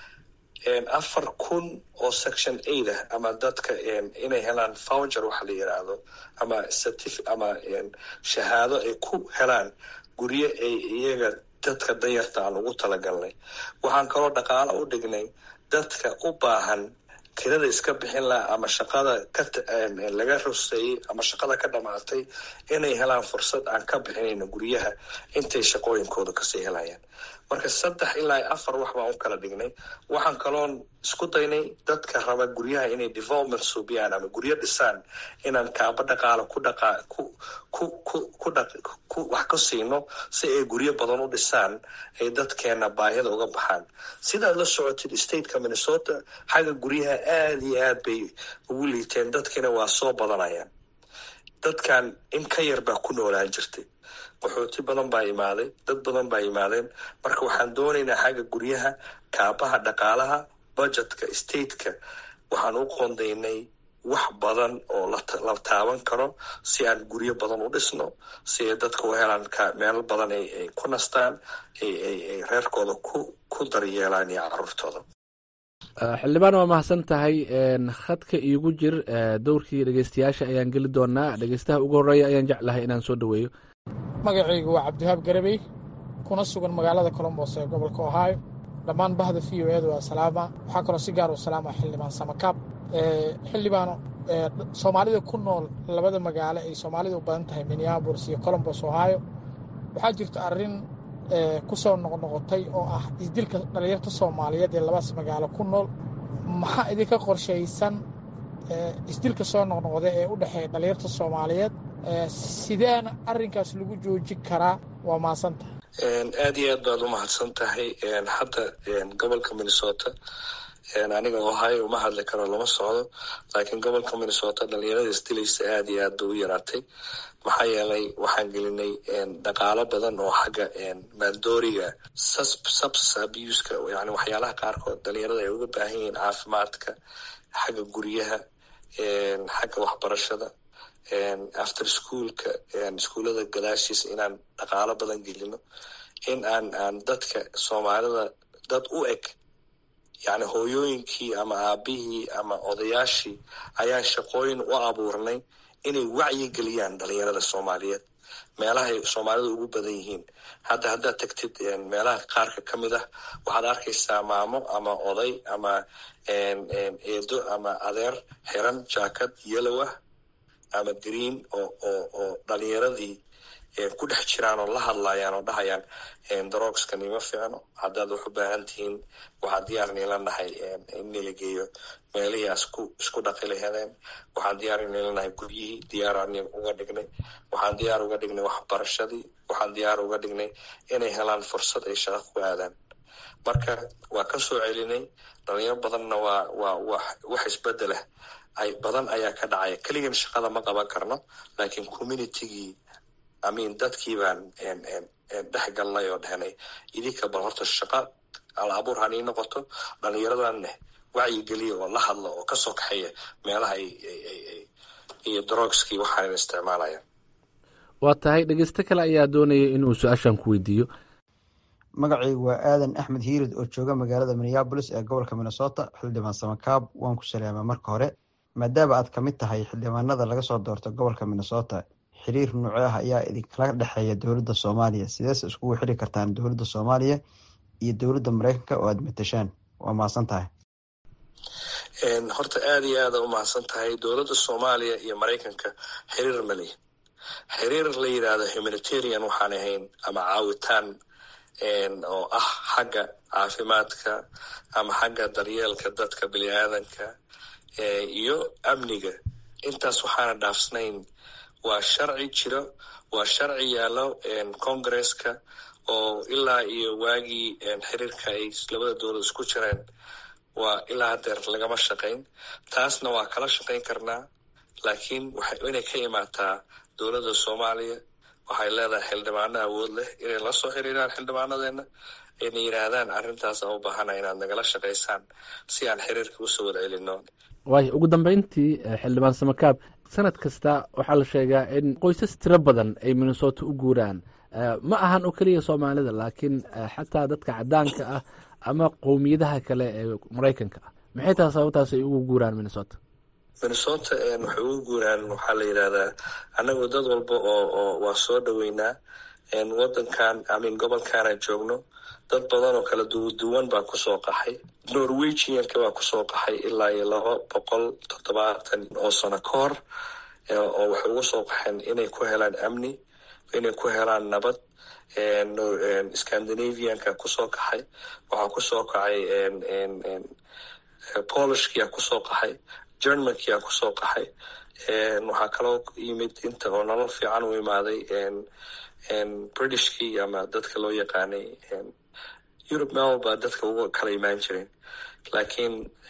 afar kun oo section aid ah ama dadka inay helaan voucher waxa la yiraahdo ama certif ama shahaado ay ku helaan guryo ay iyaga dadka danyarta aan ugu talagalnay waxaan kaloo dhaqaalo u dhignay dadka u baahan kirada iska bixin laha ama shaqada kalaga ruseeyey ama shaqada ka dhamaatay inay helaan fursad aan ka bixinayno guryaha intay shaqooyinkooda kasii helayaan marka saddex ilaa afar wax baan u kala dhignay waxaan kaloon isku daynay dadka raba guryaha inay development suubiyaan ama guryo dhisaan inaan kaaba dhaqaala ku dhaqa ku ku ku ku dha ku wax ka siino si ay guryo badan u dhisaan ay dadkeena baahida uga baxaan sidaad la socotid stateka minnesota xagga guryaha aada iyo aad bay ugu liiteen dadkiina waa soo badanayaan dadkan in ka yar baa ku noolaan jirtay qaxooti badan baa imaaday dad badan baa imaadeen marka waxaan doonaynaa xagga guryaha kaabaha dhaqaalaha budgetka stateka waxaan u qoondaynay wax badan oo la taaban karo si aan guryo badan u dhisno si ay dadka u helaan meelo badan ay ku nastaan ay reerkooda ku ku daryeelaan iyo caruurtooda xildhibaan waa mahadsan tahay khadka iigu jir dowrkii dhegeystayaasha ayaan geli doonaa dhegeystaha ugu horeeya ayaan jeclahay inaan soo dhoweeyo magacaygu waa cabdiwahaab garabey kuna sugan magaalada colombos ee gobolka ohio dhammaan bahda v o edu waa salaama waxaa kaloo si gaar u salaama xildhibaan samakaab xildhibaano soomaalida ku nool labada magaalo ay soomaalida u badan tahay minneabolis iyo colombos ohio waxaa jirta arrin ku soo noqnoqotay oo ah isdilka dhalinyarta soomaaliyeed ee labadaas magaalo ku nool maxaa idinka qorshaysan isdilka soo noqnoqda ee u dhexeeya dhalinyarta soomaaliyeed sideena arrinkaas lagu joojin karaa waa mahadsantahay aada iyo aad baad u mahadsan tahay hadda gobolka minnesota aniga ohio uma hadli karo lama socdo laakiin gobolka minnesota dhalinyarada isdilaysa aada iyo aad bay u yaraatay maxaa yeelay waxaan gelinay dhaqaalo badan oo xagga maandooriga subs abuska yani waxyaalaha qaarkood dhalinyarada ay uga baahan yihiin caafimaadka xagga guryaha xagga waxbarashada after schoolka iskuullada gadaashiisa inaan dhaqaalo badan gelino in aan aan dadka soomaalida dad u eg yani hooyooyinkii ama aabihii ama odayaashii ayaan shaqooyin u abuurnay inay wacyi geliyaan dhalinyarada soomaaliyeed meelahay soomaalida ugu badan yihiin hadda haddaad tagtid meelaha qaarka ka mid ah waxaad arkaysaa maamo ama oday ama eedo ama adeer xiran jaakad yellow ah ama green oo oo oo dhalinyaradii ku dhex jiraan oo la hadlayaan oo dhahayaan daroogskan ima fiicno haddaad wax u baahan tihiin waxaan diyaar niila nahay in nila geeyo meelihii asku isku dhaqi lahadeen waxaan diyaar niila nahay guryihii diyaaraan uga dhignay waxaan diyaar uga dhignay waxbarashadii waxaan diyaar uga dhignay inay helaan fursad ay shaqo ku aadaan marka waa ka soo celinay dhalinyaro badanna waa waa wax wax isbedelah ay badan ayaa ka dhacaya keligan shaqada ma qaban karno laakiin communitygii amin dadkii baan dhex galnay oo dhehnay idinka bal horta shaqa al abuur han ii noqoto dhallinyaradaneh wacyigeliya oo la hadla oo kasoo kaxeeya meelaha iyo drogskii waxaan isticmaalayaan waa tahay dhegeysto kale ayaa doonaya inuu su-aashan ku weydiiyo magacaygu waa aadan axmed hiirid oo jooga magaalada minneabolis ee gobolka minnesota xildhibaan samakaab waan ku salaamaa marka hore maadaama aad ka mid tahay xildhibaanada laga soo doorto gobolka minnesota xiriir nuuco ah ayaa idinkala dhexeeya dowladda soomaaliya sideese iskugu xiri kartaan dowladda soomaaliya iyo dowladda mareykanka oo aada matashaan waa mahadsan tahay horta aada iyo aada u mahadsan tahay dowladda soomaaliya iyo maraykanka xiriir mali xiriir la yidhaahdo humanitarian waxaan ahayn ama caawitaan oo ah xagga caafimaadka ama xagga daryeelka dadka bini aadanka iyo amniga intaas waxaana dhaafsnayn waa sharci jiro waa sharci yaallo congresska oo ilaa iyo waagii xiriirka ay labada dowlad isku jireen waa ilaa hadeer lagama shaqayn taasna waa kala shaqayn karnaa laakiin inay ka imaataa dowladda soomaaliya waxay leedahay xildhibaano awood leh inay la soo xiriiraan xildhibaanadeena ayna yidhaahdaan arrintaas aan u baahana inaad nagala shaqaysaan si aan xiriirka usoo wada celino waayo ugu dambeyntii xildhibaan samakaab sanad kasta waxaa la sheegaa in qoysas tiro badan ay minnesota u guuraan ma ahan oo keliya soomaalida laakiin xataa dadka cadaanka ah ama qowmiyadaha kale ee maraykanka ah maxay tahay sababtaas ay ugu guuraan minnesota minnesota waxay ugu guuraan waxaa la yidhahdaa annagu dad walba oo oo waa soo dhoweynaa wadankan amin gobolkaana joogno dad badan oo kala duwan baa kusoo qaxay norwegianka baa kusoo qaxay ilaa iyo laba boqol toddobaatan oo sano ka hor oo waxay ugu soo qaxeen inay ku helaan amni inay ku helaan nabad scandinavianka kusoo kaxay waxaa kusoo kacay polishkia kusoo qaxay germankia kusoo qaxay waxaa kaloo yimid inta oo nolol fiican u imaaday britishkii ama dadka loo yaqaanay europe mel baa dadka uga kala imaan jireen laakiin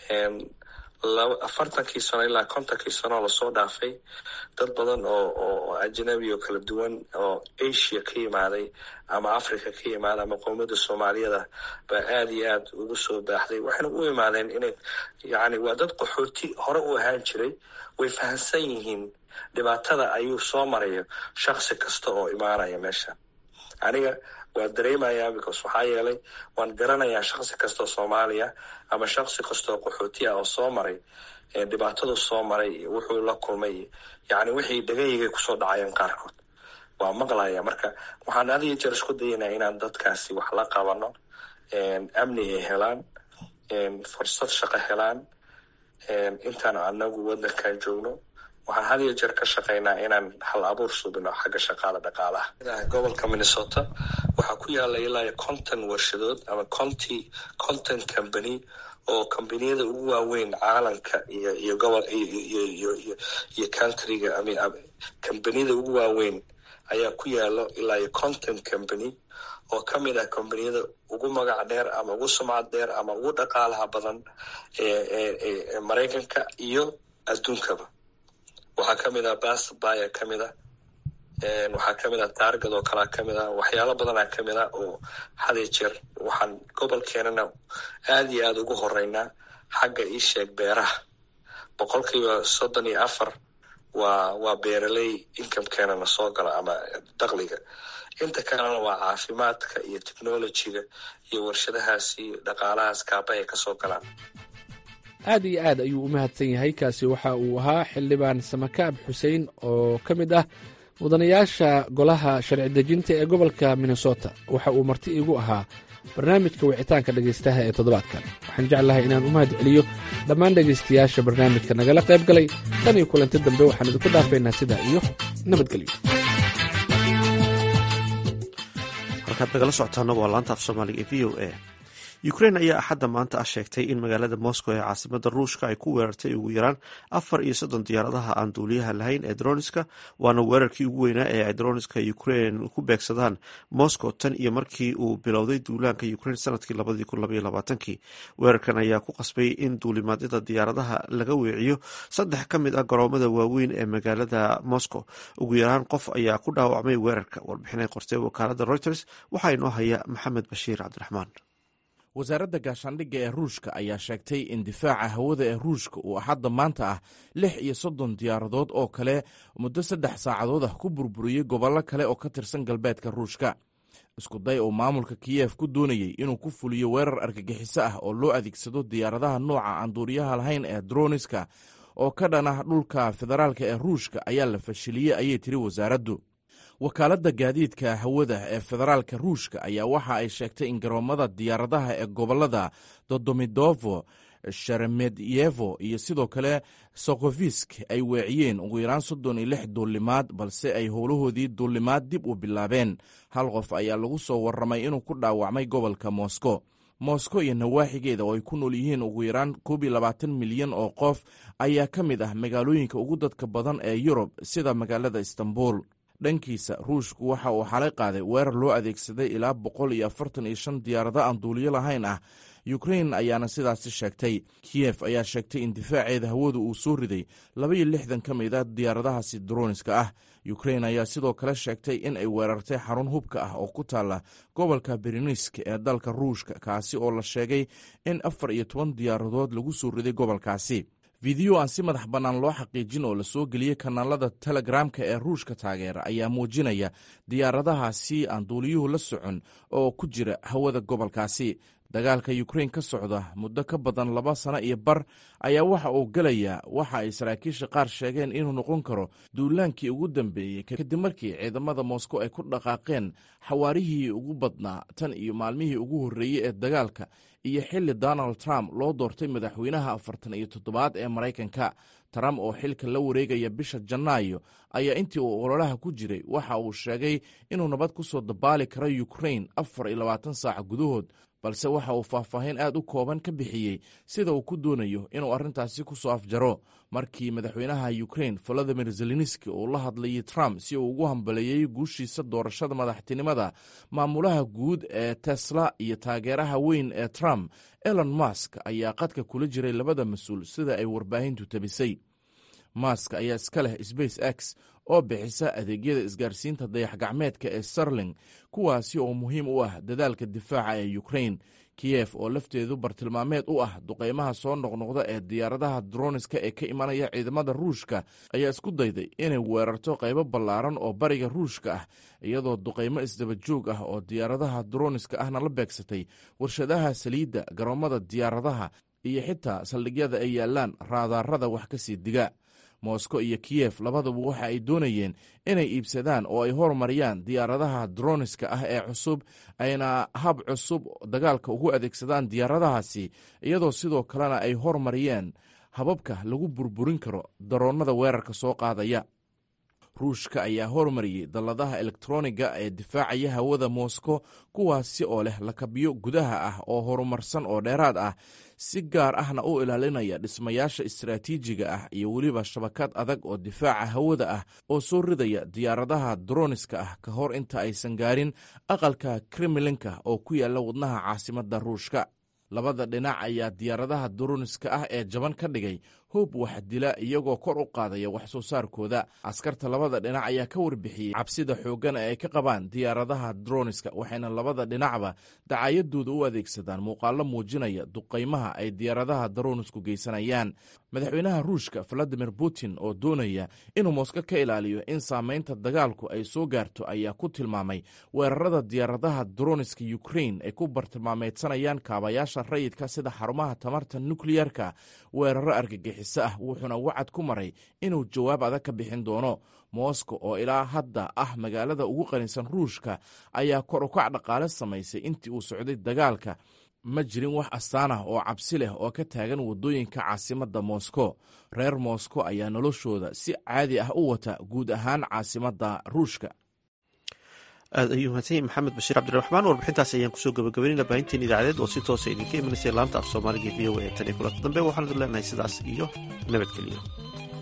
afartankii sano ilaa kontonkii sano lasoo dhaafay dad badan oo oo ajnabi oo kala duwan oo asia ka yimaaday ama africa ka yimaaday ama qowmiyadda soomaaliyada baa aada iyo aad ugu soo baaxday waxayna u imaadeen inay yani waa dad qaxooti hore u ahaan jiray way fahamsan yihiin dhibaatada ayuu soo marayo shaksi kasta oo imaanaya meesha aniga waa dareemayaa because waxaa yeelay waan garanayaa shaksi kastaoo soomaaliya ama shaksi kastaoo qaxooti ah oo soo maray dhibaatadu soo maray wuxuu la kulmay yani wixii dhagaygay kusoo dhacayeen qaarkood waa maqlaya marka waxaan had iyo jeer isku dayanaa inaan dadkaasi wax la qabano amni ay helaan fursad shaqo helaan intaan anagu wadankan joogno waxaan had iyo jeer ka shaqaynaa inaan hal abuur subino xagga shaqaada dhaqaalaha gobolka minnesota waxaa ku yaala ilaa conton warshadood ama conty conton company oo combaniyada ugu waaweyn caalamka iyo iyo gobol iyo iyo countryga combaniyada ugu waaweyn ayaa ku yaalo ilaa iyo conton company oo ka mid ah combaniyada ugu magac dheer ama ugu sumcad dheer ama ugu dhaqaalaha badan ee maraykanka iyo adduunkaba waxaa kamid ah basbaya kamid ah waxaa kamid ah taargad oo kalea kamid ah waxyaalo badanaa kamid ah oo hadiyo jeer waxaan gobolkeenana aada iyo aada ugu horeynaa xagga iisheeg beeraha boqolkiiba soddon iyo afar waa waa beeraley inkamekeenana soo gala ama dakliga inta kalena waa caafimaadka iyo technolojiga iyo warshadahaasi dhaqaalahaas kaaba ay kasoo galaan aad iyo aad ayuu u mahadsan yahay kaasi waxa uu ahaa xildhibaan samakaab xuseen oo ka mid ah mudanayaasha golaha sharci dejinta ee gobolka minnesota waxa uu marti iigu ahaa barnaamijka wicitaanka dhegaystaha ee toddobaadkan waxaan jeclahay inaan u mahad celiyo dhammaan dhegaystayaasha barnaamijka nagala qayb galay tan iyo kulanti dambe waxaan idinku dhaafaynaa sidaa iyo nabadgelyo halkaad nagala socotaana waa laanta af soomaaliga ee v o a ukrain ayaa axadda maanta ah sheegtay in magaalada moscow ee caasimada ruushka ay ku weerartay ugu yaraan afar iyo soddon diyaaradaha aan duuliyaha lahayn ee droniska waana weerarkii ugu weynaa ee ay droniska ukrain ku beegsadaan moscow tan iyo markii uu bilowday duulaanka ukrain sanadkii labadii kun labaiyo labaatankii weerarkan ayaa ku qasbay in duulimaadyada diyaaradaha laga weeciyo saddex ka mid ah garoomada waaweyn ee magaalada moscow ugu yaraan qof ayaa ku dhaawacmay weerarka warbixinay qortay wakaalada reuters waxaa inoo haya maxamed bashiir cabdiraxmaan wasaaradda gaashaandhigga ee ruushka ayaa sheegtay in difaaca hawada ee ruushka uu axadda maanta ah lix iyo soddon diyaaradood oo kale muddo saddex saacadood ah ku burburiyey gobollo kale oo ka tirsan galbeedka ruushka iskuday oo maamulka kiyef ku doonayey inuu ku fuliyo weerar argagixiso ah oo loo adeegsado diyaaradaha nooca aan duuriyaha lahayn ee droniska oo ka dhan ah dhulka federaalka ee ruushka ayaa la fashiliyey ayay tiri wasaaraddu wakaaladda gaadiidka hawada ee federaalka ruushka ayaa waxa ay sheegtay in garoomada diyaaradaha ee gobolada dodomidovo sheremetyevo iyo sidoo kale sokofisk ay weeciyeen ugu yaraan soddon iyo lix duulimaad balse ay howlahoodii duulimaad dib u bilaabeen hal qof ayaa lagu soo warramay inuu ku dhaawacmay gobolka moscow moscow iyo nawaaxigeeda oo ay ku nool yihiin ugu yaraan koob iyo labaatan milyan oo qof ayaa ka mid ah magaalooyinka ugu dadka badan ee yurub sida magaalada istanbul dhankiisa ruushku waxa uu xalay qaaday weerar loo adeegsaday ilaa boqol iyo afartan iyo shan diyaarado aan duuliyo lahayn ah ukrain ayaana sidaasi sheegtay kiyef ayaa sheegtay in difaaceeda hawadu uu soo riday laba iyo lixdan ka mid a diyaaradahaasi droniska ah ukrain ayaa sidoo kale sheegtay in ay weerartay xarun hubka ah oo ku taalla gobolka berinisk ee dalka ruushka kaasi oo la sheegay in afar iyo toban diyaaradood lagu soo riday gobolkaasi fideyo aan si madax bannaan loo xaqiijin oo lasoo geliyey kanaalada telegramka ee ruushka taageera ayaa muujinaya diyaaradahaasi aan duuliyuhu la socon oo ku jira hawada gobolkaasi dagaalka ukrain ka socda muddo ka badan laba sano iyo bar ayaa waxa uu gelayaa waxa ay saraakiisha qaar sheegeen inuu noqon karo duulaankii ugu dambeeyey kadib markii ciidamada moscow ay ku dhaqaaqeen xawaarihii ugu badnaa tan iyo maalmihii ugu horreeyey ee dagaalka iyo xilli donald trump loo doortay madaxweynaha afartan iyo toddobaad ee maraykanka trump oo xilka la wareegaya bisha janaayo ayaa intii uu ololaha ku jiray waxa uu sheegay inuu nabad ku soo dabaali karo ukrain afar iyo labaatan saac gudahood balse waxa uu faahfaahin aad u kooban ka bixiyey sida uu ku doonayo inuu arrintaasi ku soo afjaro markii madaxweynaha ukrain volodimir zelenski uu la hadlayay trump si uu ugu hambaleeyey guushiisa doorashada madaxtinimada maamulaha guud ee tesla iyo taageeraha weyn ee trump elon musk ayaa qadka kula jiray labada mas-uul sida ay warbaahintu tabisay mask ayaa iska leh space x oo bixisa adeegyada isgaarsiinta dayax-gacmeedka ee starling kuwaasi oo muhiim u ah dadaalka difaaca ee ukrain kiyef oo lafteedu bartilmaameed u ah duqeymaha soo noqnoqda ee diyaaradaha droniska ee ka imanaya ciidamada ruushka ayaa isku dayday inay weerarto qaybo ballaaran oo bariga ruushka ah iyadoo duqeymo isdaba joog ah oo diyaaradaha droniska ahna la beegsatay warshadaha saliidda garoomada diyaaradaha iyo xitaa saldhigyada ay yaalaan raadaarada wax ka sii diga moscow iyo kiyef labaduba waxa ay doonayeen inay iibsadaan oo ay horumariyaan diyaaradaha droniska ah ee cusub ayna hab cusub dagaalka ugu adeegsadaan diyaaradahaasi iyadoo sidoo kalena ay horumariyeen hababka lagu burburin karo daroonnada weerarka soo qaadaya ruushka ayaa horumariyey dalladaha elektroniga ee difaacaya hawada moscow kuwaasi oo leh lakabyo gudaha ah oo horumarsan oo dheeraad ah si gaar ahna u ilaalinaya dhismayaasha istaraatiijiga ah iyo weliba shabakad adag oo difaaca hawada ah oo soo ridaya diyaaradaha droniska ah ka hor inta aysan gaarin aqalka kremlinka oo ku yaalla wadnaha caasimadda ruushka labada dhinac ayaa diyaaradaha droniska ah ee jaban ka dhigay hoob wax dila iyagoo kor u qaadaya wax soo saarkooda askarta labada dhinac ayaa ka warbixiyey cabsida xooggan ee ay ka qabaan diyaaradaha droniska waxayna labada dhinacba dacayadooda u adeegsadaan muuqaalo muujinaya duqaymaha ay diyaaradaha dronisku geysanayaan madaxweynaha ruushka valadimir putin oo doonaya inuu mosko ka ilaaliyo in saamaynta dagaalku ay soo gaarto ayaa ku tilmaamay weerarada diyaaradaha droniska ukrain ay ku bartilmaameedsanayaan kaabayaasha rayidka sida xarumaha tamarta nukliyarka weeraro argagixiso ah wuxuuna wacad ku maray inuu jawaab adag ka bixin doono moscow oo ilaa hadda ah magaalada ugu qanisan ruushka ayaa kor ukac dhaqaale samaysay intii uu socday dagaalka ma jirin wax astaan ah oo cabsi leh oo ka taagan waddooyinka caasimadda moscow reer moscow ayaa noloshooda si caadi ah u wata guud ahaan caasimadda ruushka aad ayuu mahadsan yahay maxamed bashiir cabdiraxmaan warbixintaas ayaan kusoo gabagabaynayna baahinteen idaacadeed oo si toosa idinka imanaysa laanta af soomaaliga v o a tan iyo kulanta dambe waxaan idin leenahay sidaas iyo nabadgelyo